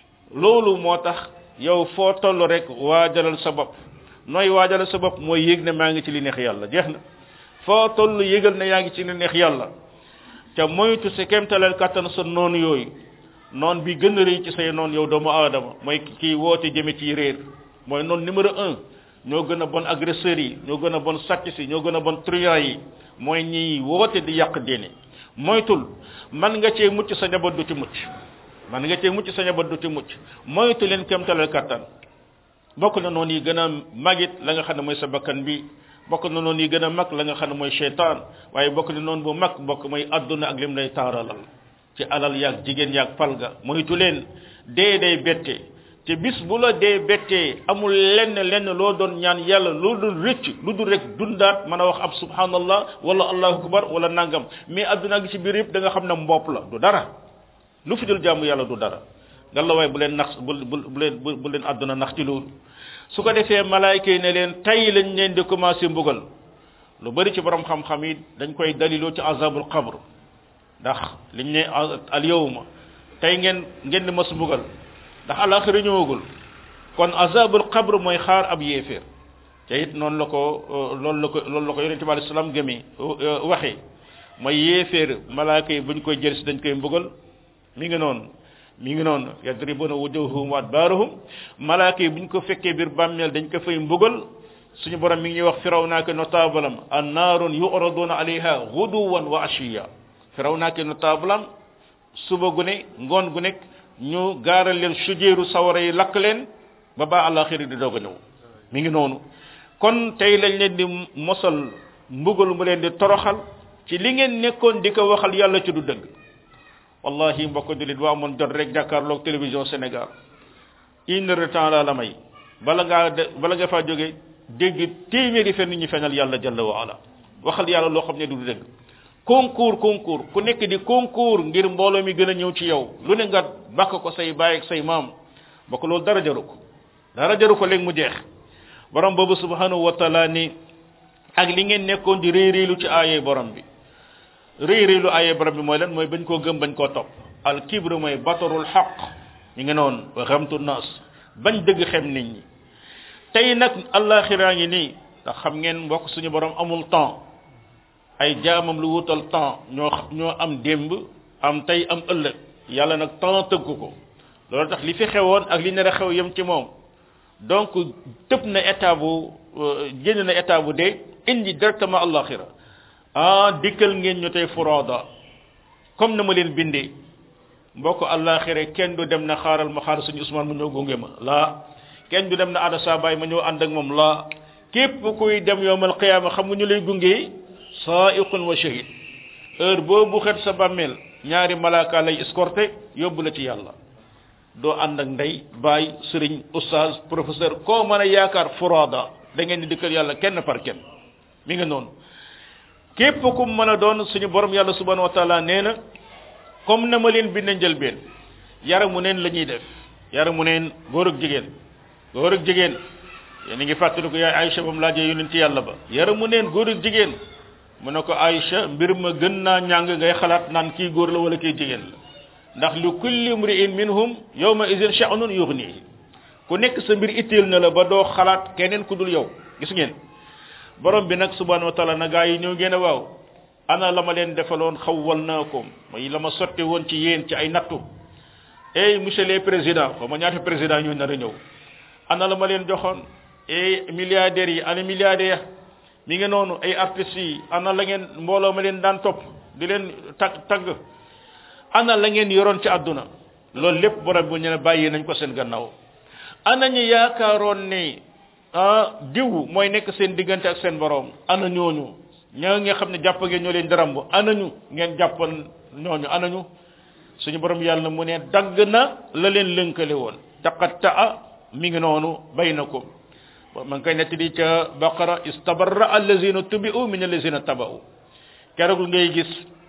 loolu moo tax yow foo toll rek waajalal sa bopp nooy waajalal sa bopp mooy yéeg ne maa ngi ci li neex yàlla jeex na foo toll yégal ne yaa ngi ci li neex yàlla te moytu sa kéemtalal kattan sa noonu yooyu noon bi gën a rëy ci say noon yow doomu aadama mooy kii woote jëme ci réer mooy noon numéro un ñoo gën a bon agresseurs yi ñoo gën a bon sàcc si ñoo gën a bon truand yi mooy ñiy woote di yàq diine moytul man nga cee mucc sa njaboot du ci mucc man nga cee mucc sa njaboot du ci mucc moytu leen kéemtalal kattan bokk na noonu yi gën a magit la nga xam ne mooy sa bakkan bi bokk na noonu yi gën a mag la nga xam ne mooy cheytaan waaye bokk na noonu bu mag bokk mooy adduna ak lim lay taaralal ci alal yaag jigéen yaag palga moytu leen dee day bette te bis bu la dee bettee amul lenn lenn loo doon ñaan yàlla lu dul rëcc lu dul rek dundaat mën a wax ab subhanallah wala allahu akbar wala nangam mais adduna gi ci biir yëpp da nga xam ne mbopp la du dara lu fi dul jaamu yàlla du dara ngalla waay bu leen nax bu bu leen bu leen adduna nax ci loolu su ko defee malaayka yi ne leen tay lañ leen di commencé mbugal lu bari ci borom xam-xam yi dañ koy daliloo ci azabul qabr ndax liñ ne al yawma tey ngeen ngeen di mas mbugal ndax alaxira ñëwagul kon azabul qabr mooy xaar ab yéeféer te it noonu la ko loolu la ko loolu la ko yonente bi alei salaam gëmee waxee mooy yéeféer malaaka yi buñ koy jël si dañ koy mbugal mi ngi noonu mi ngi noonu yadribuna wujuhum wa adbarahum malaaka yi buñ ko fekkee biir bàmmeel dañ ko fay mbugal suñu borom mi ngi ñuy wax firaw naa ko notable am an naarun yuraduna alayha guduwan wa ashiya firaw naa ko notable am suba gu ne ngoon gu nekk ñu gaaral leen sujeeru sawara yi lakk leen ba ba àllaxiri di doog a ñëw mi ngi noonu kon tey lañ leen di mosal mbugal mu leen di toroxal ci li ngeen nekkoon di ko waxal yàlla ci du dëgg wallahi mbokk julit waa amoon jot rek jàkkaarloog télévision Sénégal une heure de temps laa la may bala ngaa de bala nga faa jóge dégg téeméeri fen ñu feñal yàlla jalla wa ala waxal yàlla loo xam ne du dëgg concours concours ku nekk di concours ngir mbooloo mi gën a ñëw ci yow lu ne nga bàkk ko say baay ak say maam bokk loolu dara jaru ko dara jaru ko léegi mu jeex borom boobu subhanahu wa taala ni ak li ngeen nekkoon di réy réylu ci aaye borom bi réy réylu aaye borom bi mooy lan mooy bañ koo gëm bañ koo topp al kibru mooy batarul xaq ñu ngi noonu wa xamtu nas bañ dëgg xem nit ñi tey nag allaxiraa ngi nii ndax xam ngeen mbokk suñu borom amul temps ay jaamam lu wutal temps ñoo ñoo am démb am tey am ëllëg yàlla nag temps tëgg ko loolu tax li fi xewoon ak li nar a xew yem ci moom donc tëb na état bu génn na état bu dee indi directement allaxira ah dikkal ngeen ñu tey furada comme na ma leen bindee mbokk allaxira kenn du dem na xaaral ma xaar suñu Ousmane mu ñëw gunge ma laa kenn du dem na ada saa baay ma ñëw ànd ak moom laa képp kuy dem yowmal qiyaama xam nga ñu lay gunge saaiqun wa shahid heure boobu xet sa bàmmeel ñaari malaaka lay escorté yóbbu la ci yàlla doo ànd ak ndey baay sëriñ oustaz professeur koo mën a yaakaar furada da ngeen di dikkal yàlla kenn par kenn mi nga noonu képp ku mën a doon suñu borom yàlla subhanahu wa taala nee na comme na ma leen bind njëlbeen yaramu neen la ñuy def yaramu neen góor ak jigéen góor ak jigéen yéen a ngi fàttali ko yaay Aïcha ba mu laajee yonent ci yàlla ba yaramu neen góor ak jigéen mu ne ko Aïcha mbir ma gën naa ñàng ngay xalaat naan kii góor la wala kii jigéen la ndax li kulli imri'in minhum yawma idhin sha'nun yughnihi ku nekk sa mbir itteel na la ba doo xalaat keneen ku dul yow gis ngeen borom bi nag subhanahu wa taala na gaa yi ñëw ngeen a waaw ana la ma leen defaloon xawwal naa ko mooy la ma sotti woon ci yéen ci ay nattu ey monsieur le président xaw ma ñaata président ñoo nar a ñëw ana la ma leen joxoon ey milliardaires yi ana milliardaires mi ngi noonu ay artistes yi ana la ngeen mbooloo ma leen daan topp di leen tag tagg ana la ngeen yoroon ci àdduna loolu lépp borom bu ñu ne bàyyi nañ ko seen gannaaw ana ñu yaakaaroon ne ah diw mooy nekk seen diggante ak seen borom ana ñooñu ñaa nga xam ne jàpp ngeen ñoo leen daramb ana ñu ngeen jàppoon ñooñu ana ñu suñu borom yàlla mu ne dagg na la leen lënkale woon taqatta mi ngi noonu baynakum ma ngi koy nettali ca baqara istabarra allazina tubi'u min allazina taba'u keroog ngay gis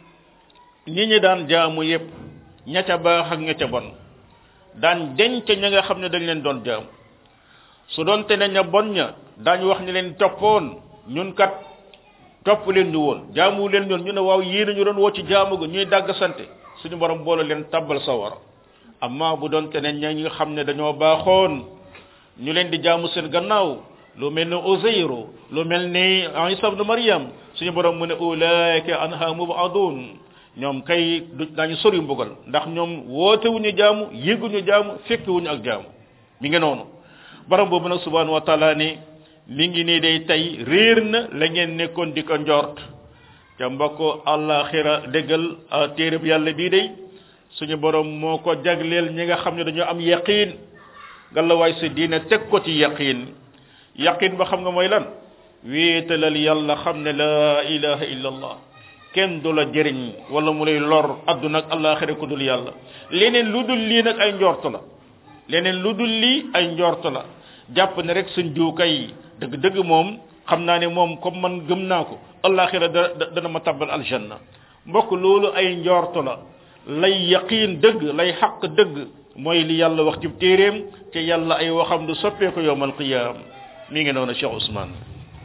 ñi ñi daan jaamu yépp ña ca baax ak ña ca bon daan denc ña nga xam ne dañ leen doon jaamu su doon te ne ña bon ña daañu wax ni leen toppoon ñun kat topp leen ñu woon jaamu leen ñoon ñu ne waaw yéen ñu doon woo ci jaamu ga ñuy dàgg sante suñu borom boole leen tabbal sawara amma bu doon te ne ña nga xam ne dañoo baaxoon ñu leen di jaamu seen gannaaw lu mel ni Uzayru lu mel ni Isa ibn Maryam suñu borom mu ne ulaika anha mubadun ñoom kay du dañu sori mbugal ndax ñoom woote wuñu jaamu yëguñu jaamu fekk wuñu ak jaamu mi ngi noonu borom boobu nag subhanahu wa taala ni mi ngi nii day tey réer na la ngeen nekkoon di ko njort ca mbokk àllaaxira déggal téereb yàlla bii day suñu borom moo ko jagleel ñi nga xam ne dañoo am yaqiin gàllawaay sa diine teg ko ci yaqiin yaqiin ba xam nga mooy lan wéetalal yàlla xam ne la ilaha illa allah kenn du la jëriñ wala mu lay lor adduna ak àllaaxira ku dul yàlla leneen lu dul lii nag ay njort la leneen lu dul lii ay njort la jàpp ne rek suñ juukay dëgg dëgg moom xam naa ne moom comme man gëm naa ko àllaaxira da dana ma tabbal aljanna mbokk loolu ay njort la lay yaqiin dëgg lay xaq dëgg mooy li yàlla wax ci téeréem te yàlla ay waxam du soppeeku yowmal qiyaam mi ngi noonu Cheikh Ousmane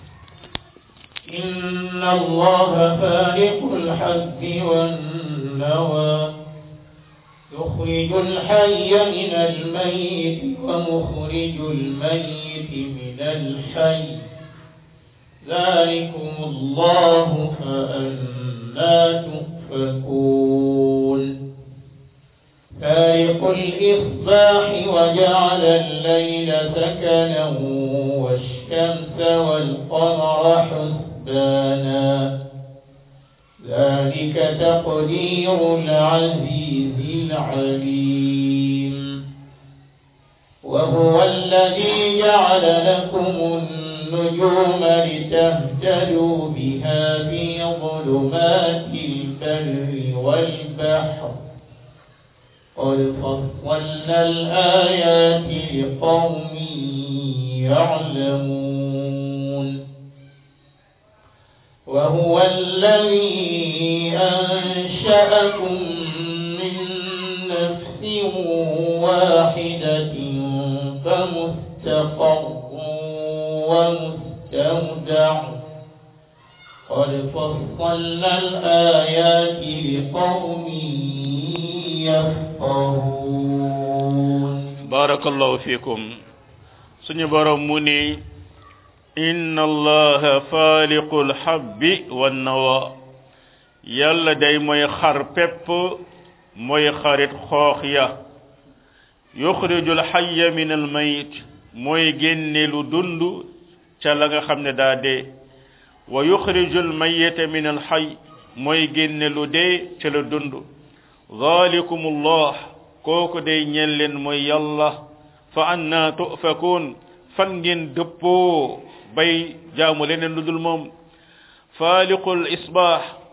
إن الله فالق الحب والنوى يخرج الحي من الميت ومخرج الميت من الحي ذلكم الله فأنا تؤفكون فارق الإصباح وجعل الليل سكنا والشمس والقمر حسبانا ذلك تقدير العزيز العليم وهو الذي جعل لكم النجوم لتهتدوا بها في ظلمات البر والبحر قد فصلنا الآيات لقوم يعلمون وهو الذي أنشأكم من نفس واحدة فمستقر ومستودع قد فصلنا الآيات لقوم يفقهون barakallahu fikum suñu borom mu ni inna allaha faliqul habbi wan nawa yàlla day mooy xar pepp mooy xarit xoox ya yuxrijul hayya min al mayit mooy génne lu dund ca la nga xam ne daa dee wa yuxrijul mayita min al hay mooy génne lu dee ca la dund zalikumullah kooku day ñeel leen mooy yàlla fa anna tufakuun fan ngeen dëppoo bay jaamu leneen lu dul moom faaliqul isbaax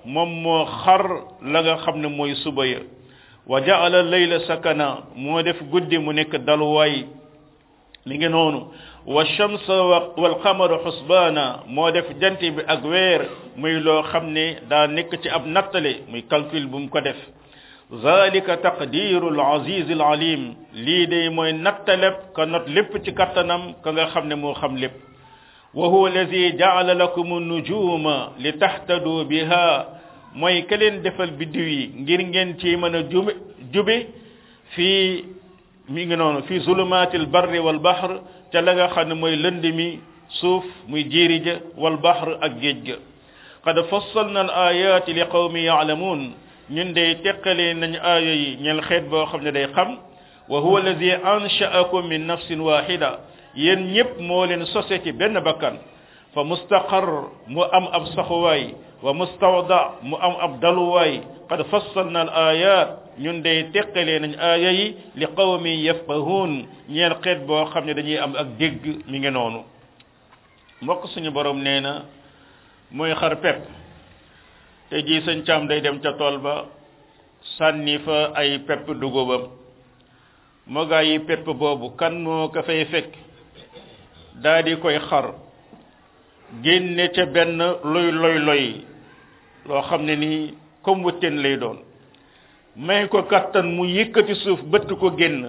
moom moo xar la nga xam ne mooy suba ya wa jaala layla sakana moo def guddi mu nekk daluwaay li ngi noonu wa shamsa wal qamara xusbaana moo def jant bi ak weer muy loo xam ne daa nekk ci ab nattale muy calcul bu mu ko def zalika taqdiru al aziz al alim lii de mooy nattaleb ka not lépp ci kattanam ka nga xam ne moo xam lépp wa huwa allazi jaala lakum nujuma li tahtadu biha mooy ka leen defal biddiw yi ngir ngeen ci mën a jube jube fii mi ngi noonu fii zulumatil barri wal bahr ca la nga xam ne mooy lënd mi suuf muy jiiri ja wal bahr ak géej ga qad fassalna al ayati li qawmi ya'lamun ñun day teqalee nañ aaya yi ñel xeet boo xam ne day xam wa huwa allazi ansha'akum min nafsin wahida yéen ñëpp moo leen sose ci benn bakkan fa mustaqar mu am ab saxuwaay wa mustawda mu am ab daluwaay qad fassalna al ayat ñun day teqalee nañ aaya yi li qawmi yafqahun ñeel xeet boo xam ne dañuy am ak dégg mi ngi noonu mbokk suñu borom nee na mooy xar pepp te ji sëñ caam day dem ca tool ba sànni fa ay pepp dugubam moo gaa yi pepp boobu kan moo ko fay fekk daa di koy xar génne ca benn loy loy loy loo xam ne nii comme wëtteen lay doon may ko kattan mu yëkkati suuf bëtt ko génn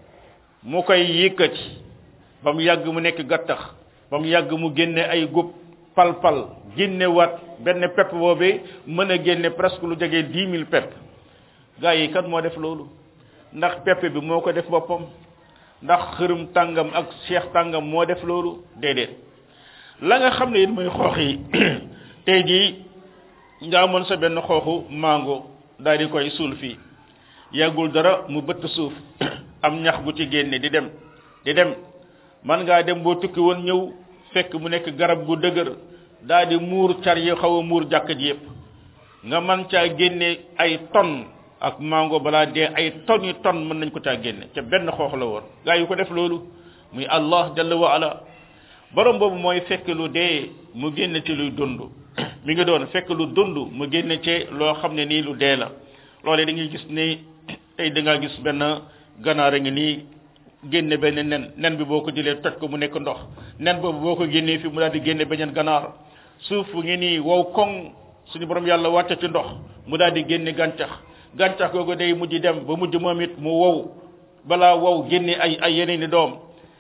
mu koy yëkkati ba mu yàgg mu nekk gattax ba mu yàgg mu génne ay gub pal-pal génne waat benn pepp boobee mën a génne presque lu jege dix mille pepp gaa yi kat moo def loolu ndax pepp bi moo ko def boppam ndax xërëm tàngam ak cheikh tàngam moo def loolu déedéet la nga xam ne it mooy xoox yi tey jii nga amoon sa benn xooxu mango daal di koy suul fii yàggul dara mu bëtt suuf am ñax gu ci génne di dem di dem man ngaa dem boo tukki woon ñëw fekk mu nekk garab gu dëgër daal di muur car yi xaw a muur jàkk ji yépp nga man caa génne ay tonnes ak mango balaa dee ay tonnes yi tonnes mën nañ ko caa génne ca benn xoox la woon gaa yu ko def loolu muy allah jalla wa ala borom boobu mooy fekk lu dee mu génne ci luy dund mi ngi doon fekk lu dund mu génne ci loo xam ne nii lu dee la loolee da ngay gis ni tey da ngaa gis benn ganaar a ngi nii génne benn nen nen bi boo ko jëlee toj ko mu nekk ndox nen boobu boo ko génnee fi mu daal di génne beneen ganaar suuf ngi nii wow koŋ suñu borom yàlla wàcce ci ndox mu daal di génne gàncax gàncax googu day mujj dem ba mujj moom it mu wow balaa wow génne ay ay yeneen i doom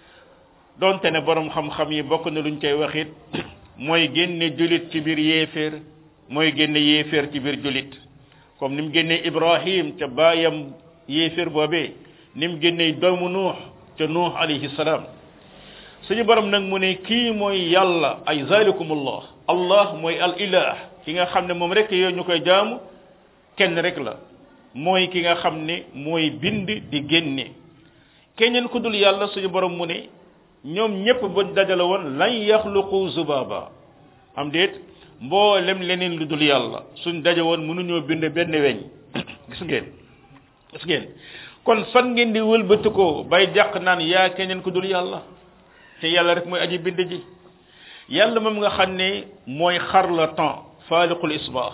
donte ne borom xam-xam yi bokk na luñ koy waxit mooy génne julit ci biir yéeféer mooy génne yéeféer ci biir julit comme ni mu génne ibrahim ca baayam yéeféer boobee ni mu génne doomu nuux ca nuux alayhi salaam suñu borom nag mu ne kii mooy yàlla ay zalikumullah allah mooy al ilah ki nga xam ne moom rek yow ñu koy jaamu kenn rek la mooy ki nga xam ne mooy bind di génne keneen ku dul yàlla suñu borom mu ne ñoom ñëpp buñ dajale woon lan yaxluqu zubaba am déet mboolem leneen lu dul yàlla suñ daje woon mënuñoo bind benn weñ gis ngeen gis ngeen kon fan ngeen di wëlbati ko bay jàq naan yaa keneen ku dul yàlla te yàlla rek mooy aji bind ji yàlla moom nga xam ne mooy xar la temps faaliqul isbaax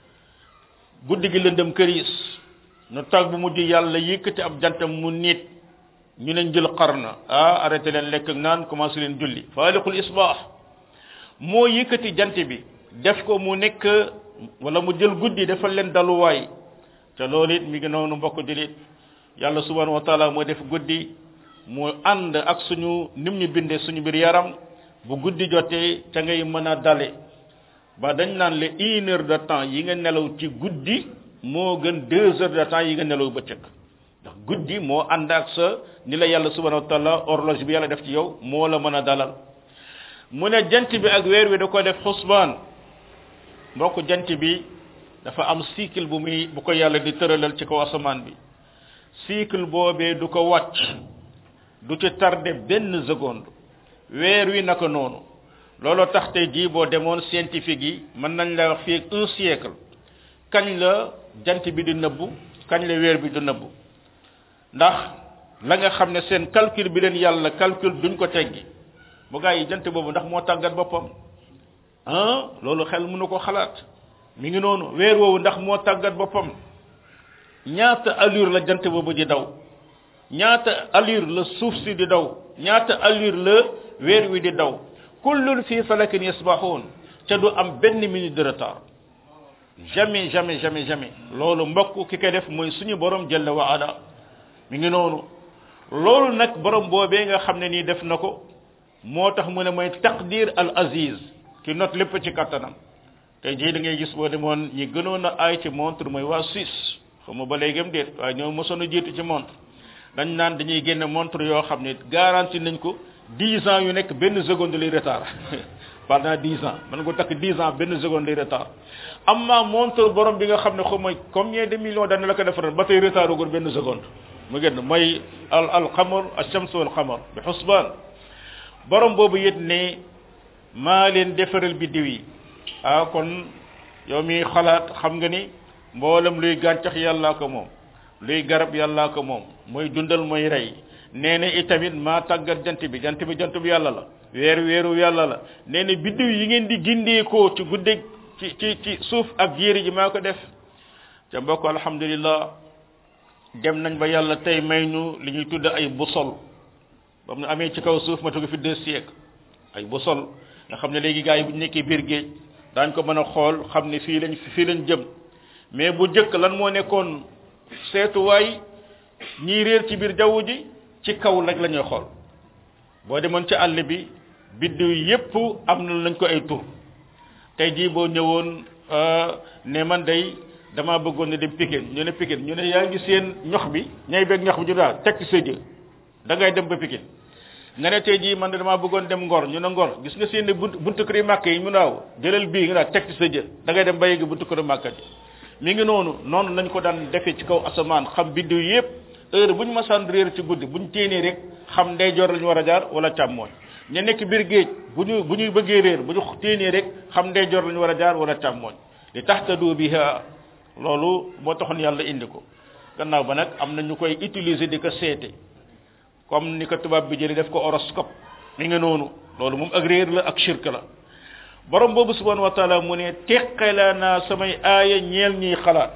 guddi gi lëndëm këriis nu tag bu mujj yàlla yëkkati ab jantam mu nit ñu leen jël xarna ah arrêté leen lekk ak naan commencé leen julli faaliqul isbaax moo yëkkati jant bi def ko mu nekk wala mu jël guddi defal leen daluwaay te loolu it mi ngi noonu mbokk julit yàlla subhanahu wa taala moo def guddi mu ànd ak suñu nim ñu bindee suñu biir yaram bu guddi jotee ca ngay mën a dale ba dañ naan le une heure de temps yi nga nelaw ci guddi moo gën deux heures de temps yi nga nelaw bëccëg ndax guddi moo ànd ak sa ni la yàlla subhanahu wa taala horloge bi yàlla def ci yow moo la mën a dalal mu ne jant bi ak weer wi da ko def xusbaan mbokk jant bi dafa am cycle bu muy bu ko yàlla di tëralal ci kaw asamaan bi cycle boobee du ko wàcc du ci tardé benn seconde weer wi naka noonu looloo tax tey jii boo demoon scientifique yi mën nañ la wax fii un siècle kañ la jant bi di nëbbu kañ la weer bi di nëbbu ndax la nga xam ne seen calcul bi leen yàlla calcul duñ ko teggi bu gaa yi jant boobu ndax moo tàggat boppam ah loolu xel mënu ko xalaat mi ngi noonu weer woowu ndax moo tàggat boppam ñaata allure la jant boobu di daw ñaata allure la suuf si di daw ñaata allure la weer wi di daw kullun fi falakin yasbahun ca du am benn minute de retard jamais jamais jamais jamais loolu mbokk ki koy def mooy suñu borom jalla wa ala mi ngi noonu loolu nag borom boobee nga xam ne nii def na ko moo tax mu ne mooy taqdir al aziz ki not lépp ci kattanam tey jii da ngay gis boo demoon ñi gënoon a aay ci montre mooy waa Suisse xaw ma ba léegam déet waaye ñoo mosoon a jiitu ci montre dañ naan dañuy génne montre yoo xam ne garanti nañ ko dix ans yu nekk benn seconde lay retard pendant dix ans man ko takk dix ans benn seconde lay retard amma montre borom bi nga xam ne xaw ma combien de millions dana la ko defaral ba tey retard ugul benn seconde mu génn mooy al al xamar ash-shams wal xamar bi xusbaan borom boobu it ne maa leen defaral biddiw yi ah kon yow mi xalaat xam nga ni mboolem luy gàncax yàllaa ko moom luy garab yàllaa ko moom mooy dundal mooy rey nee na itamit maa tàggat jant bi jant bi jant bi yàlla la weer weeru yàlla la nee na biddiw yi ngeen di gindeekoo ci guddeeg ci ci ci suuf ak jéeri ji maa ko def ca mbokk alhamdulillah dem nañ ba yàlla tey may ñu li ñuy tudd ay busol ba mu amee ci kaw suuf ma tugg fi deux siècles ay busol nga xam ne léegi gars yi bu ñu nekkee biir géej daañ ko mën a xool xam ne fii lañ fii lañ jëm mais bu jëkk lan moo nekkoon seetuwaay ñii réer ci biir jaww ji ci kaw rek la ñuy xool boo demoon ci àll bi biddiw yépp am na lañ ko ay tur tey jii boo ñëwoon ne man day dama bëggoon ne dem Pikine ñu ne Pikine ñu ne yaa ngi seen ñox bi ñay beeg ñox bi ñu daal teg ci sa jë da ngay dem ba Pikine nga ne tey jii man de damaa bëggoon dem Ngor ñu ne Ngor gis nga seen ne bunt buntu kër màkk yi mu naaw jëlal bii nga daal teg ci sa jë da ngay dem ba yegg buntu kër màkk ji mi ngi noonu noonu lañ ko daan defee ci kaw asamaan xam biddiw yépp heure bu ñu masaan réer ci guddi bu ñu téenee rek xam ndeyjoor la ñu war a jaar wala càmmooñ ña nekk biir géej bu ñu bu ñuy bëggee réer bu ñu téenee rek xam ndeyjoor la ñu war a jaar wala càmmooñ li taxtadu biha loolu moo taxoon yàlla indi ko gannaaw ba nag am na ñu koy utiliser di ko seete comme ni ko tubaab bi jëlee def ko horoscope mi ngi noonu loolu moom ak réer la ak shirk la borom boobu subhanahu wa taala mu ne teqala naa samay aaya ñeel ñiy xalaat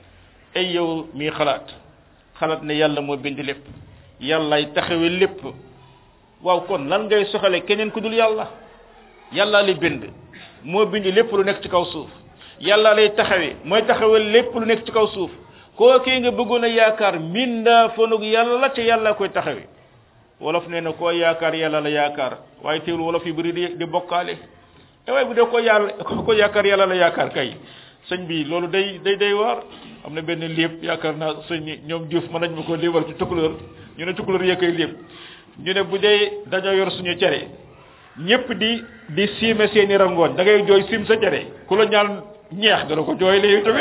ay yow mii xalaat xalaat ne yàlla moo bind lépp yàllaay taxawe lépp waaw kon lan ngay soxale keneen ku dul yàlla yàlla li bind moo bind lépp lu nekk ci kaw suuf yàlla lay taxawe mooy taxawe lépp lu nekk ci kaw suuf kookee nga bëggoon a yaakaar mindaa fanug yàlla te yàlla koy taxawe wolof nee na koo yaakaar yàlla la yaakaar waaye teewul wolof yi bëri di di bokkaale te waaye bu dee ko yàlla ko yaakaar yàlla la yaakaar kay sëñ bi loolu day day day waar am na benn léeb yaakaar naa sëñ ñoom Diouf mën nañ ma ko léebal ci tukulóor ñu ne tukulóor yee koy léeb ñu ne bu dee dañoo yor suñu cere ñëpp di di siime seeni rangooñ da ngay jooy sim sa cere ku la ñaan ñeex dana ko jooy léegi tamit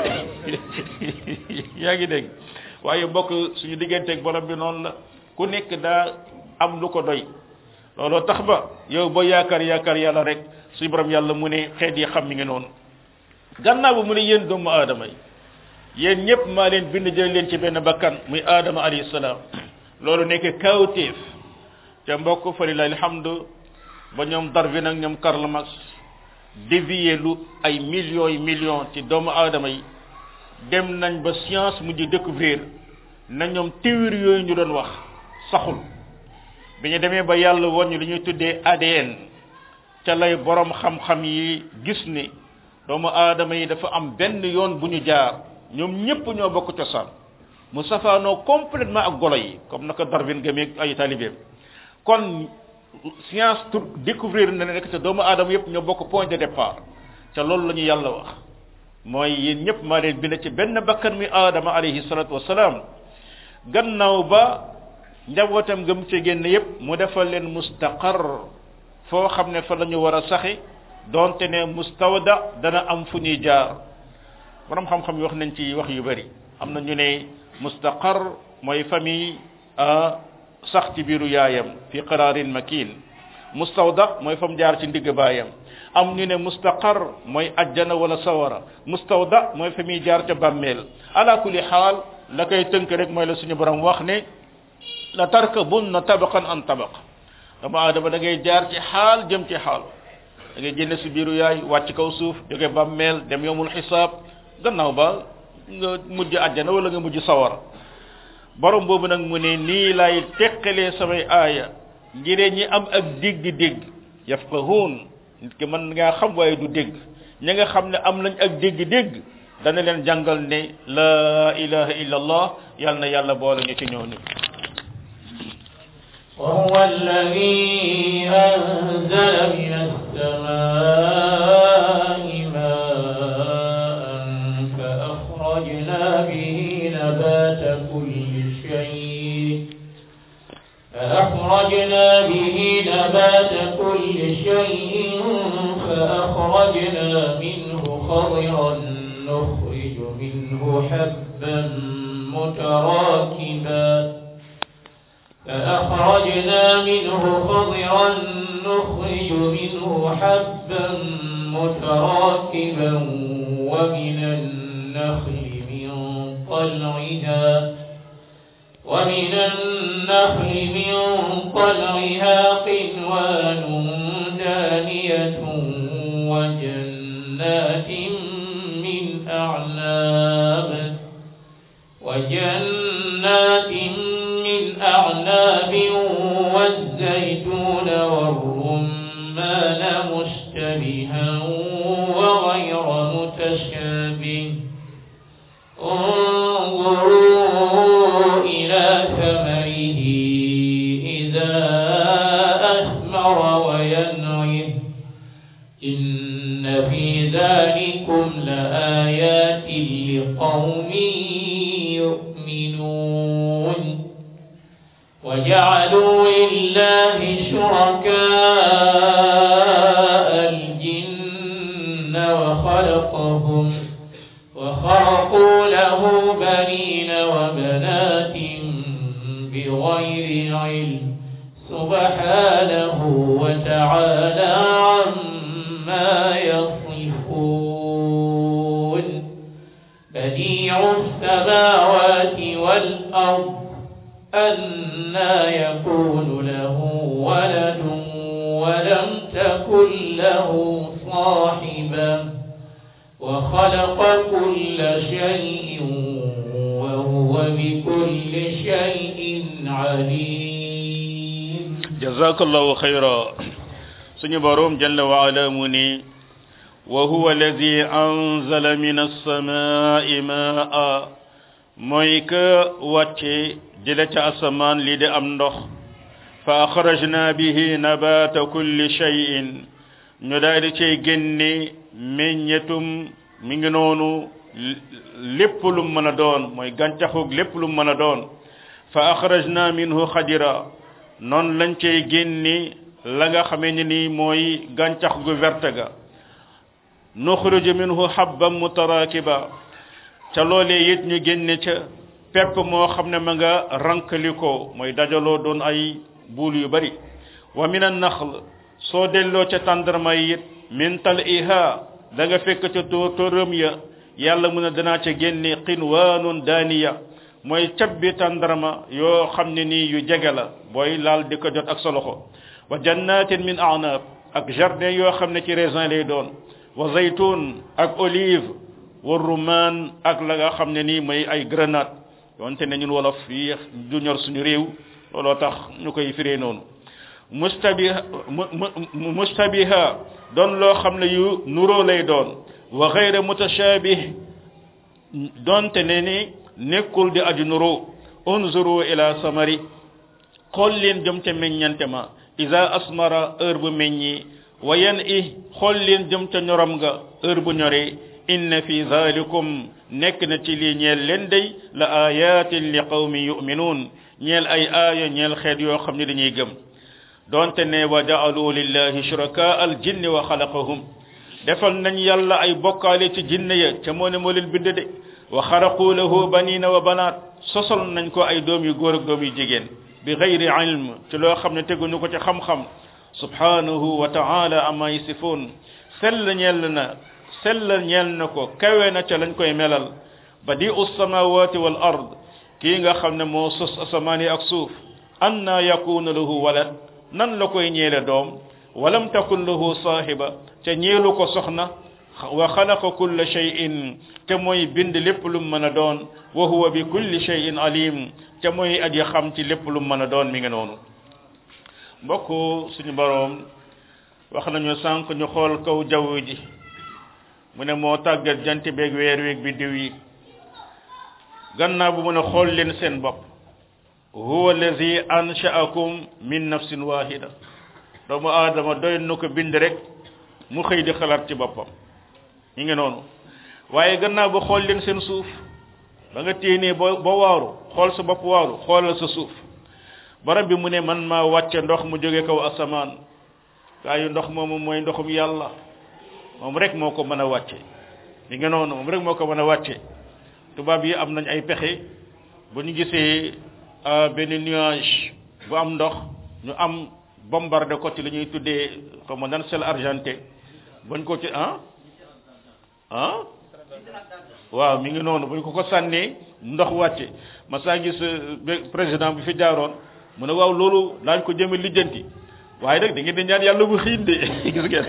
yaa ngi dégg waaye mbokk suñu digganteeg borom bi noonu la ku nekk daa am lu ko doy looloo tax ba yow boo yaakaar yaakaar yàlla rek suñu borom yàlla mu ne xeet yi xam mi ngi noonu gannaaw ba mu ne yéen doomu aadama yi yéen ñëpp maa leen bind jël leen ci benn bakkan muy aadama alayhi salaam loolu nekk kawtéef te mbokk fa lillahi alhamdu ba ñoom Darwin ak ñoom Karl Marx dévier lu ay millions yi millions ci doomu aadama yi dem nañ ba science mujj découvrir na ñoom théorie yooyu ñu doon wax saxul bi ñu demee ba yàlla woon ñu li ñuy tuddee ADN ca lay borom xam-xam yi gis ni doomu aadama yi dafa am benn yoon bu ñu jaar ñoom ñëpp ñoo bokk cosaan mu safaanoo complètement ak golo yi comme naka Darwin gëmee ay talibeem kon science tur découvrir na ne rek te doomu aadama yëpp ñoo bokk point de départ te loolu la ñu yàlla wax mooy yéen ñëpp maa leen bind ci benn bakkan mi aadama alayhi salatu wasalaam gannaaw ba njabootam gëm ci génn yëpp mu defal leen mustaqar foo xam ne fa la ñu war a saxi donte ne mustawda dana am fu ñuy jaar borom xam-xam yi wax nañ ci wax yu bari am na ñu ne mustaqar mooy famille sax ci biiru yaayam fi qararin makin mustawda mooy fam jaar ci ndigg baayam am ñu ne mustaqar mooy ajjana wala sawara mustawda mooy fa muy jaar ca bàmmeel ala kulli xaal la koy tënk rek mooy la suñu borom wax ne la tarkabunna tabaqan an tabaq dama adama da ngay jaar ci xaal jëm ci xaal da ngay génne si biiru yaay wàcc kaw suuf jóge bàmmeel dem yomul xisaab gannaaw ba nga mujj àjjana wala nga mujj sawara borom boobu nag mu ne nii lay teqalee samay aaya ngir ñi am ak dégg-dégg yafqahuun nit ki mën ngaa xam waaye du dégg ñi nga xam ne am nañ ak dégg-dégg dana leen jàngal ne la ilaha illa allah yal na yàlla boole ñu ci ñooñu وهو الذي أنزل من السماء ماء فأخرجنا به نبات كل شيء فأخرجنا به نبات كل شيء فأخرجنا منه خضرا نخرج منه حبا متراكبا فأخرجنا منه خضرا نخرج منه حبا متراكبا ومن النخل من طلعها ومن النخل من طلعها قنوان دانية وجنات من أعناب وجنات من أعناب والزيتون والرمان مشتبها وغير متشابه انظروا إلى ثمره إذا أثمر وينعه إن في ذلكم لآيات لقوم يؤمنون وجعلوا لله شركاء الجن وخلقهم وخرقوا له بنين وبنات بغير علم سبحانه وتعالى عما يصفون بديع السماوات والأرض أنا يكون له ولد ولم تكن له صاحبة وخلق كل شيء وهو بكل شيء عليم jazakallahu khayra suñu borom jalla wa ala mu ni wa huwa alladhi anzala min as-samaa'i maa'a mooy ka wàcce jële ca asamaan li di am ndox fa akhrajna bihi nabata kulli shay'in ñu daal di cay génne meññetum mi ngi noonu lépp lu mën a doon mooy gàncaxug lépp lu mën a doon fa akhrajna minhu xadira noonu lañ cay génne la nga xamee ne ni mooy gàncax gu verte ga nuxruju minhu habban mutarakiba ca loolee it ñu génne ca pepp moo xam ne ma nga rankaliko mooy dajaloo doon ay buul yu bari wa min an naxl soo delloo ca tàndarma yi it min taliha da nga fekk ca tóor tóoram ya yàlla mun a danaa ca génne qinwaanun daaniya mooy cabbi tàndarma yoo xam ne nii yu jege la booy laal di ko jot ak sa loxo wa jannatin min anab ak jardin yoo xam ne ci raisin lay doon wa zaytun ak olive wa rumaan ak la nga xam ne nii mooy ay grenade yonte ne ñun wolof yi du ñor suñu réew looloo tax ñu koy firee noonu mustabiha mustabiha doon loo xam ne yu nuroo lay doon wa xayra mutashabih donte ne ni nekkul di aju nuroo unzuru ila samari xool leen jëm ca meññante ma isa asmara heure bu meññi wa yan i xool leen jëm ca ñorom nga heure bu ñoree inna fi zalikum nekk na ci lii ñeel leen day la ayatin li qawmi yuminuun ñeel ay aaya ñeel xeet yoo xam ne dañuy gëm donte ne wa ja'alu lillahi shuraka al jinni wa xalaqahum defal nañ yàlla ay bokkaale ci jinne ya ca moo ne moo leen bind de wa xaraqu lahu banina wa banaat sosal nañ ko ay doom yu góor ak doom yu jigéen bi gayri ilm ci loo xam ne teguñu ko ci xam-xam subhanahu wa ta'ala amma yasifun sell ñeel na sell ñeel na ko kawe na ca lañ koy melal badi'u samawati wal ard kii nga xam ne moo sos asamaan yi ak suuf anna yakunu lahu walad nan la koy ñeele doom walam takun lahu saahiba te ñeelu ko soxna wa xalaqa kulla shay'in te mooy bind lépp lu mën a doon wa huwa bi kulli shay'in alim te mooy aji xam ci lépp lu mën a doon mi ngi noonu mbokk suñu boroom wax nañu sànq ñu xool kaw jaww ji mu ne moo tàggat jant beeg weer weeg biddiw yi gannaaw bu mu ne xool leen seen bopp huwa allazi ansha'akum min nafsin wahida doomu aadama doy na ko bind rek mu xëy di xalaat ci boppam ñi ngi noonu waaye gannaaw ba xool leen seen suuf ba nga téenee ba ba waaru xool sa bopp waaru xoolal sa suuf barab bi mu ne man maa wàcce ndox mu jóge kaw asamaan gaa yu ndox moomu mooy ndoxum yàlla moom rek moo ko mën a wàcce li nga noonu moom rek moo ko mën a wàcce tubaab yi am nañ ay pexe bu ñu gisee benn nuage bu am ndox ñu am bombardé ko ci li ñuy tuddee xaw ma nan sel argenté bañ ko ci ah ah waaw mi ngi noonu buñ ko ko sànnee ndox wàcce ma saa gis président bi fi jaaroon mu ne waaw loolu daañ ko jëme lijjanti waaye nag da ngeen di ñaan yàlla mu xiin de gis ngeen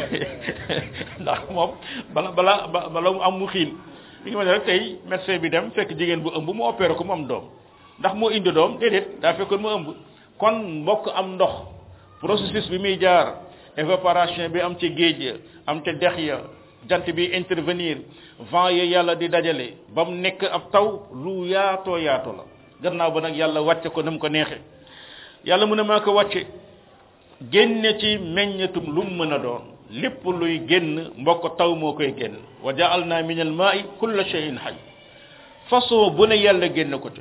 ndax moom bala bala bala mu am mu xiin mi ngi mel ne rek tey médecin bi dem fekk jigéen bu ëmb mu opéré ko mu am doom ndax moo indi doom déedéet daa fekkoon mu ëmb kon mbokk am ndox processus bi muy jaar évaporation bi am ci géej am ca dex ya jant bi intervenir vent ya yàlla di dajale ba mu nekk ab taw lu yaatoo yaatoo la gannaaw ba nag yàlla wàcce ko na mu ko neexe yàlla mu ne maa ko wàcce génne ci meññetum lu mu mën a doon lépp luy génn mbokk taw moo koy génn wa ja'alna min al ma'i kulla shay'in hayy façon bu ne yàlla génn ko ca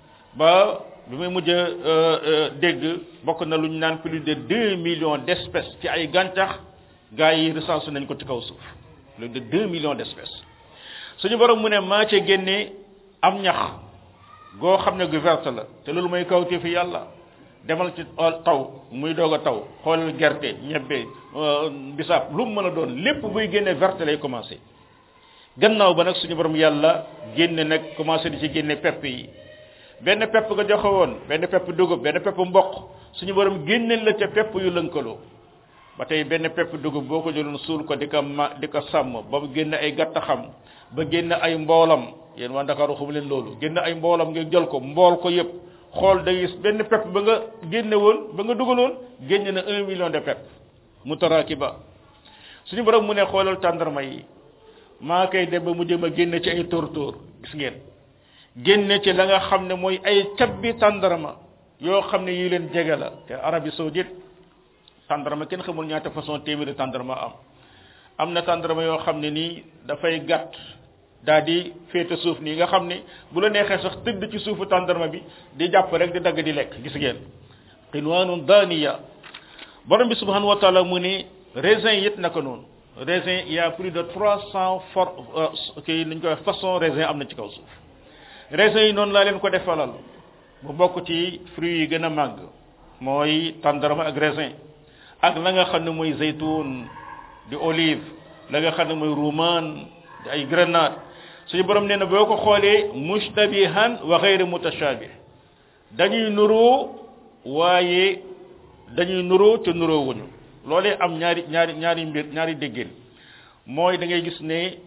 ba bi may mujj dégg bokk na lu ñu naan plus de deux millions d'espèces ci ay gàncax gaa yi recensé nañ ko ci kaw suuf plus de deux millions d'espèces suñu borom mu ne maa ca génne am ñax goo xam ne gu verte la te loolu mooy kawte fi yàlla demal ci taw muy doog a taw xoolal gerte ñebbe bisaab lu mu mën a doon lépp buy génne verte lay commencé gannaaw ba nag suñu borom yàlla génne nag commencé di ci génne pepp yi benn pepp nga joxe woon benn pepp dugub benn pepp mboq suñu borom génne la ca pepp yu lënkaloo ba tey benn pepp dugub boo ko jëloon suul ko di ko ma di ko sàmm ba mu génne ay gàtt xam ba génne ay mboolam yéen waa Ndakaaru xamu leen loolu génne ay mboolam nga jël ko mbool ko yépp xool da gis benn pepp ba nga génne woon ba nga dugaloon génne na un million de pepp mutarakiba suñu borom mu ne xoolal tàndarma yi maa koy dem ba mu jëm a génne ci ay tóor tóor gis ngeen génne ci la nga xam ne mooy ay cabbi tàndarma yoo xam ne yi leen jege la te Arabie saoudite tàndarma kenn xamul ñaata façon téeméeri tàndarma am am na tàndarma yoo xam ne nii dafay gàtt daa di féete suuf nii nga xam ne bu la neexee sax tëdd ci suufu tàndarma bi di jàpp rek di dagg di lekk gis ngeen qinwaanun daaniya borom bi subhanahu wa taala mu ne raisin yit naka noonu raisin il y a plus de trois cent for kii nañ koy wax façon raisin am na ci kaw suuf raisin yi noonu laa leen ko defalal bu bokk ci fruits yi gën a màgg mooy tàndarma ak raisin ak la nga xam ne mooy zaytun di olive la nga xam ne mooy rumaan di ay grenade suñu borom nee na boo ko xoolee mushtabihan wa ghayr mutashabih dañuy nuroo waaye dañuy nuroo te nuroo wuñu loolee am ñaari ñaari ñaari mbir ñaari déggéen mooy da ngay gis ne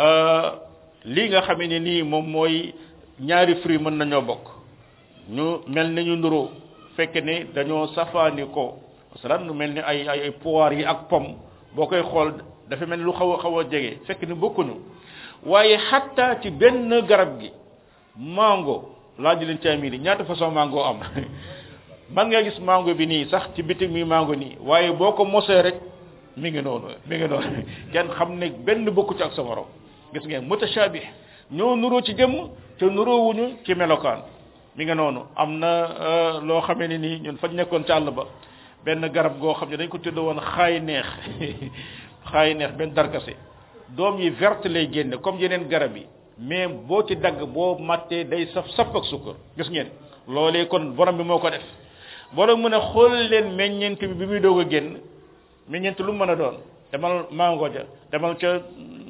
lii nga xamee ne nii moom mooy ñaari fruit mën nañoo bokk ñu mel ne ñu nuroo fekk ne dañoo safaani ko masalan lu mel ni ay ay poire yi ak pomme boo koy xool dafa mel ni lu xaw a xaw a jege fekk ni bokkuñu waaye xatta ci benn garab gi mango laaj leen ci amiri ñaata façon mango am man nga gis mango bi nii sax ci bitim mi mango nii waaye boo ko mosee rek mi ngi noonu mi ngi noonu kenn xam ne benn bokku ci ak sa morom gis ngeen mutashabih ñoo nuroo ci jëmm te nuroo wuñu ci melokaan mi nga noonu am na loo xamee ne nii ñun fañ nekkoon ci àll ba benn garab goo xam ne dañ ko tudd woon xaay neex xaay neex benn darkase doom yi verte lay génne comme yeneen garab yi mais boo ci dagg boo mattee day saf saf ak sukkar gis ngeen loolee kon borom bi moo ko def borom mën a xool leen meññeent bi bi muy doog a génn meññeent lu mu mën a doon demal mango ja demal ca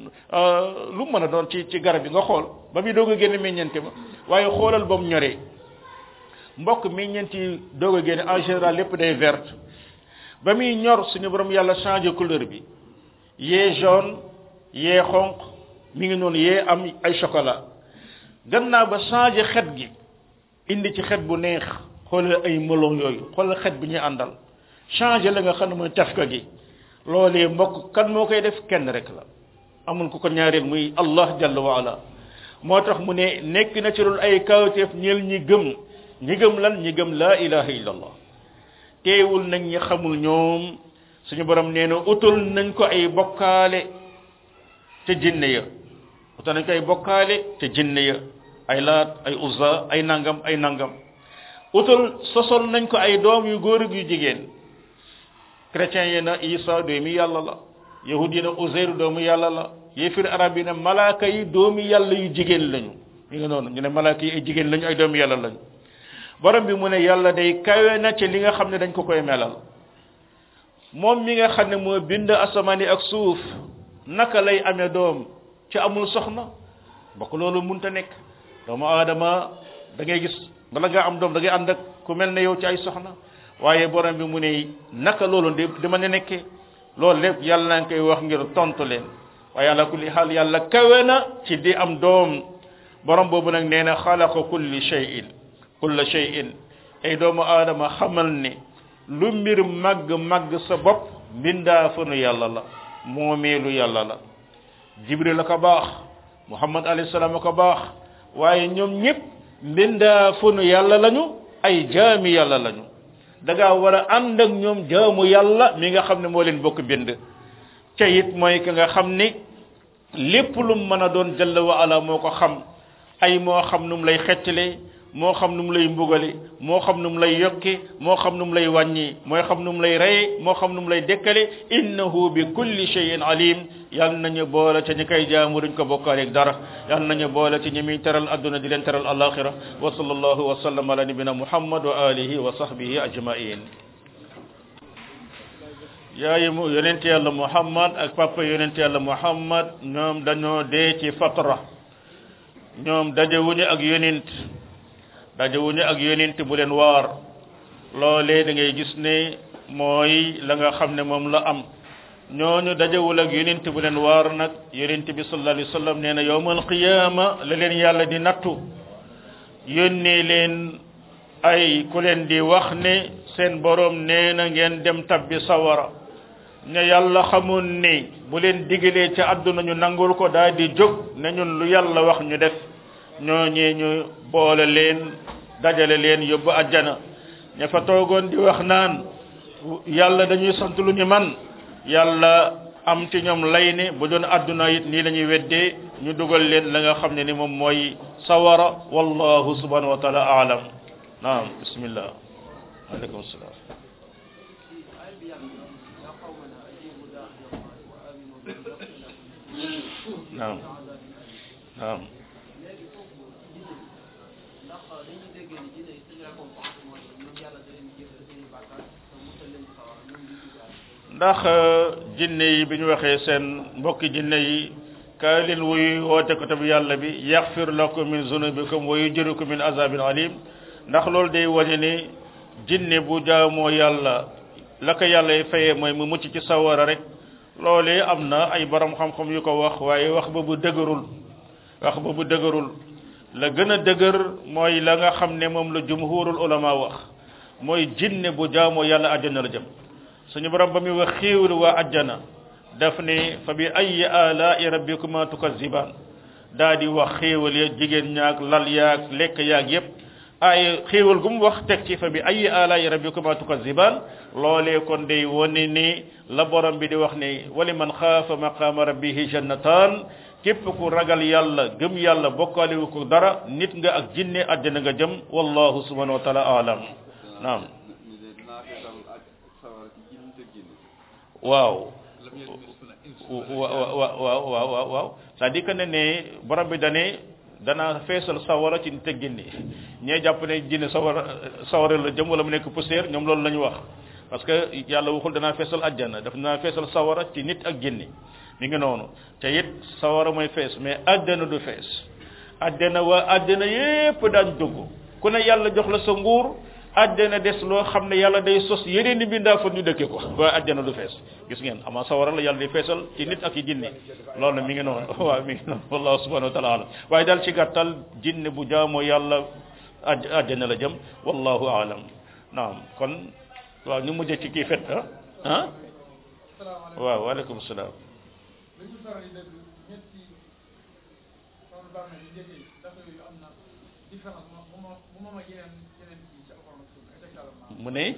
lu mu mën a doon ci ci garab yi nga xool ba muy doog a génn meññeent ma waaye xoolal ba mu ñoree mbokk meññeent yi doog a génn en général lépp day verte ba muy ñor suñu borom yàlla changé couleur bi yee jaune yee xonq mi ngi noonu yee am ay chocolat gannaaw ba changé xet gi indi ci xet bu neex xoolal ay melon yooyu xoolal xet bi ñuy àndal changé la nga xam ne mooy tafka gi loolee mbokk kan moo koy def kenn rek la amul ku ko ñaareel muy allah jalla wa ala moo tax mu ne nekk na ci loolu ay kawteef ñeel ñi gëm ñi gëm lan ñi gëm laa ilaha illa allah teewul nañ ñi xamul ñoom suñu borom nee na utul nañ ko ay bokkaale te jinne ya utul nañ ko ay bokkaale te jinne ya ay laat ay uzza ay nangam ay nangam utul sosol nañ ko ay doom yu góor ak yu jigéen chrétien yi na isa doomi yàlla la yahud yi na uzayr doomu yàlla la yéefir arab yi ne malaaka yi doomi yàlla yu jigéen lañu ñu ngi noonu ñu ne malaaka yi ay jigéen lañu ay doomi yàlla lañu borom bi mu ne yàlla day kawe na ci li nga xam ne dañ ko koy melal moom mi nga xam ne moo bind asamaan yi ak suuf naka lay amee doom ci amul soxna bokk loolu munta nekk doomu aadama da ngay gis bala ngaa am doom da ngay ànd ak ku mel ne yow ci ay soxna waaye borom bi mu ne naka loolu di dama ne nekkee loolu lépp yàlla na koy wax ngir tontu leen waaye ala kulli xaal yàlla kawe na ci di am doom borom boobu nag nee na xalaqa kulli shay'in kulla shay'in ay doomu aadama xamal ne lu mbir màgg màgg sa bopp mbindaa fanu yàlla la moomeelu yàlla la jibril a ko baax muhammad alayhi salaam a ko baax waaye ñoom ñëpp mbindaa fanu yàlla lañu ay jaami yàlla lañu da ngaa war a ànd ak ñoom jaamu yàlla mi nga xam ne moo leen bokk bind ca it mooy ki nga xam ni lépp lu mu mën a doon jalla wa ala moo ko xam ay moo xam nu mu lay xettale moo xam nu mu lay mbugale moo xam nu mu lay yokki moo xam nu mu lay wàññi mooy xam nu mu lay reye moo xam nu mu lay dekkale innahu bi kulli shay'in alim yal nañu boole ca ñi koy jaamu duñ ko bokkaaleeg dara yal nañu boole ci ñi muy teral adduna di leen teral alaxira wa sallallahu wa sallam ala nabina muhammad wa alihi wa sahbihi ajmain yaayi mu yonent yàlla muhammad ak papa yonent yàlla muhammad ñoom dañoo dee ci fatra ñoom dajewuñu ak yonent dajewuñu ak yonent bu leen waar loolee da ngay gis ne mooy la nga xam ne moom la am ñooñu dajewul ak yonent bu leen waar nag yonent bi sallallahu alayhi wa sallam nee na yawmal qiyaama la leen yàlla di nattu yónnee leen ay ku leen di wax ne seen borom nee na ngeen dem tabbi sawara ne yàlla xamoon ne bu leen digalee ca àdduna ñu nangul ko daal di jóg ne ñun lu yàlla wax ñu def ñooñee ñu boole leen dajale leen yóbbu àjjana ña fa toogoon di wax naan yàlla dañuy sant lu ñu man yàlla am ci ñoom lay ne bu doon àdduna it nii la ñuy weddee ñu dugal leen la nga xam ne ni moom mooy sawara wallahu subhanahu wa taala aalam naam bismillah aleykum salaam naam naam ndax jinne yi bi ñu waxee seen mbokki jinne yi kaay leen wuy woote ko tabi yàlla bi yaxfir lakum min zunubikum wa yujrikum min azabin alim ndax loolu day wane ni jinne bu jaamoo yàlla la ko yàlla y fayee mooy mu mucc ci sawara rek loolee am na ay borom xam-xam yu ko wax waaye wax ba bu dëgërul wax ba bu dëgërul la gën a dëgër mooy la nga xam ne moom la jumhurul ulama wax mooy jinne bu jaamoo yàlla àjjana la jëm suñu borom ba muy wax xéewal waa àjjana daf ne fa bi ay alaa'i rabbikuma tukazziban daa di wax xéewal ya jigéen ñaak lal yaak lekk yaak yépp ay xéewal gu mu wax teg ci fa bi ay alaa'i rabbikuma tukazziban loolee kon day wone ni la borom bi di wax ne wali man xaafa maqaama rabbihi jannatan képp ku ragal yàlla gëm yàlla bokkaaliwu ko dara nit nga ak jinne àjjana nga jëm wallahu subhanahu wa taala alam naam waaw waaw waaw waaw waaw waaw c'est-à-dire que ne ne borom bi dane dana feesal sawara ci nit ak jinne ñee jàpp ne jinne sawara sawara la jëm wala mu nekk poussière ñoom loolu la ñu wax parce que yàlla waxul danaa feesal àjjana daf naa feesal sawara ci nit ak jinne mi ngi noonu te it sawara mooy fees mais àjjana du fees àjjana waa àjjana yépp daañ dugg ku ne yàlla jox la sa nguur àjjana des loo xam ne yàlla day sos yeneen i bindaa fa ñu dëkke ko waaye àjjana du fees gis ngeen ama sawara la yàlla di feesal ci nit ak i jinne loolu na mi ngi noonu waaw mi ngi noonu wallahu subhanahu wa taala alam waaye daal ci gàttal jinne bu jaamoo yàlla aj àjjana la jëm wallahu alam naam kon waaw ñu mujjee ci kii fet ah ah waaw waaleykum salaam mu ne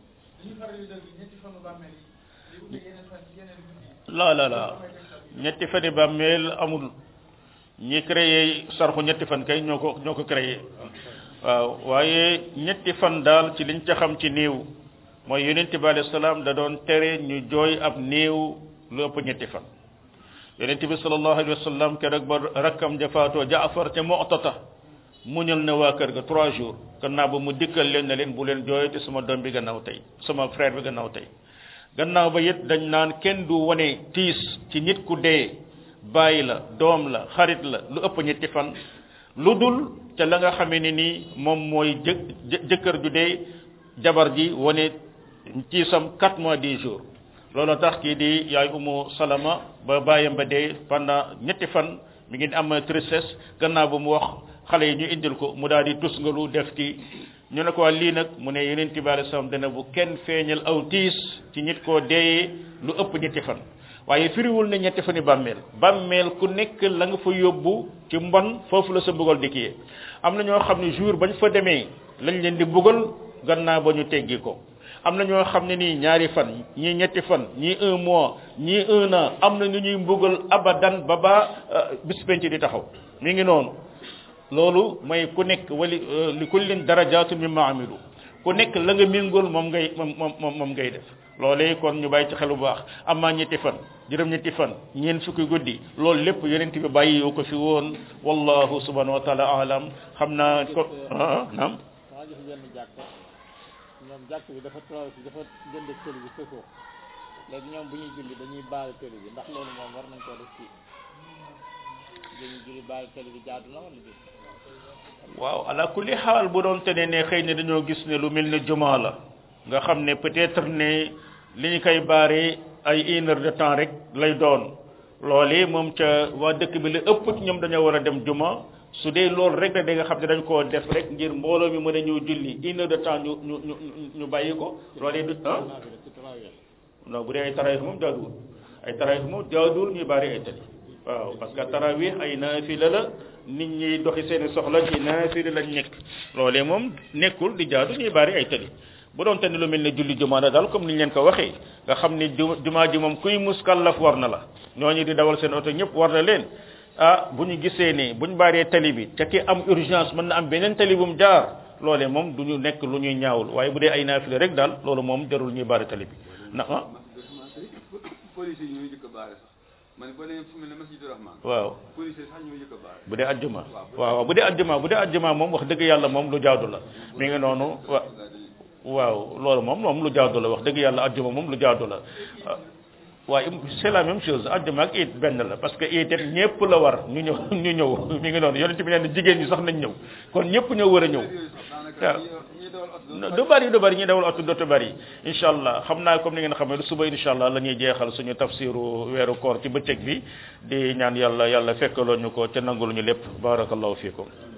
la la la ñetti fani bàmmeel amul ñi créé sarxu ñetti fan kay ñoo ko ñoo ko créé waaw waaye ñetti fan daal ci liñ ca xam ci néew mooy yonente bi alayhi salaam da doon tere ñu jooy ab néew lu ëpp ñetti fan yonente bi sallallahu alayhi wa sallam keroog ba rakkam jafaatoo jaafar ca mu'tata muñal na waa kër ga trois jours gannaaw ba mu dikkal leen ne leen bu leen jooy te sama doom bi gannaaw tey sama frère bi gannaaw tey gannaaw ba it dañ naan kenn du wane tiis ci nit ku dee bàyyi la doom la xarit la lu ëpp ñetti fan lu dul ca la nga xamee ne nii moom mooy jë jëkkër ju dee jabar ji wane tiisam quatre mois dix jours loolu tax kii di yaay umu salama ba bàyyam ba dee pendant ñetti fan mi ngi am tristesse gannaaw ba mu wax xale yi ñu indil ko mu daal di tus nga lu def ci ñu ne ko lii nag mu ne yeneen bi alei salaam dana bu kenn feeñal aw tiis ci nit koo deeyee lu ëpp ñetti fan waaye firiwul ne ñetti fani bàmmeel bàmmeel ku nekk la nga fa yóbbu ci mbon foofu la sa mbugal di kiyee am na ñoo xam ne jour bañ fa demee lañ leen di mbugal gannaaw ba ñu teggi ko am na ñoo xam ne nii ñaari fan ñii ñetti fan ñii un mois ñii un an am na ñu ñuy mbugal abadan ba ba bis penc di taxaw mi ngi noonu loolu mooy ku nekk wali li kullin darajaatu mimma amilu ku nekk la nga méngool moom ngay moom moom moom ngay def loolee kon ñu bàyyi ci xel bu baax amaa ñetti fan juróom ñetti fan ñeen fukki guddi loolu lépp yonent bi bàyyi yoo ko fi woon wallahu subhanahu wa taala alam xam naa ko ah naam maa gis benn jàkk ñoom jàkk bi dafa traversé dafa jënd tëli bi sëkoo léegi ñoom bu ñuy julli dañuy baal tëli bi ndax loolu moom war nañ koo def fii dañuy julli baal tëli bi jaadu na wala déet waaw ala kulli xaal bu doon tene ne xëy na dañoo gis ne lu mel ne juma la nga xam ne peut-être ne li ñu koy baare ay une heure de temps rek lay doon loolee moom ca waa dëkk bi la ëpp ci ñoom dañoo war a dem juma su dee loolu rek da nga xam ne dañ koo def rek ngir mbooloo mi mën a ñëw julli une heure de temps ñu ñu ñu ñu bàyyi ko loolee du ah non bu dee ay tarawih moom jaaduwul ay tarawih moom jaaduwul ñuy bari ay tali waaw parce que tarawih ay naafila la nit ñi doxi seeni soxla ci naafila lañ nekk loolee moom nekkul di jaadu ñuy bari ay tali bu doon tane lu mel ne julli jumaa la daal comme ni ñu leen ko waxee nga xam ne jumaa ji moom kuy muskallaf war na la ñooñu di dawal seen oto ñëpp war na leen ah bu ñu gisee ne bu ñu baaree tali bi te ki am urgence mën na am beneen tali bu mu jaar loolee moom du ñu nekk lu ñuy ñaawul waaye bu dee ay naafila rek daal loolu moom jarul ñuy baare tali bi na ah police yi ñooy jëkk a baare sax ma ne boo demee fu mel ne masjidu rahman waaw police yi sax ñooy jëkk a baare bu dee ajjuma waaw bu dee ajjuma bu dee ajjuma moom wax dëgg yàlla moom lu jaadu la mi ngi noonu wa waaw loolu moom moom lu jaadu la wax dëgg yàlla ajjuma moom lu jaadu la waaye c'est la même chose ajjuma ak it benn la parce que it it ñëpp la war ñu ñëw ñu ñëw mi ngi noonu yonent bi nee na jigéen ñi sax nañ ñëw kon ñëpp ñëw war a ñëw waaw du bari du bari ñi dawal oto dootu bari incha allah xam naa comme ni ngeen xamee suba incha allah la ñuy jeexal suñu tafsiru weeru koor ci bëccëg bi di ñaan yàlla yàlla fekkaloo ñu ko ca nangul ñu lépp barakallahu fiikum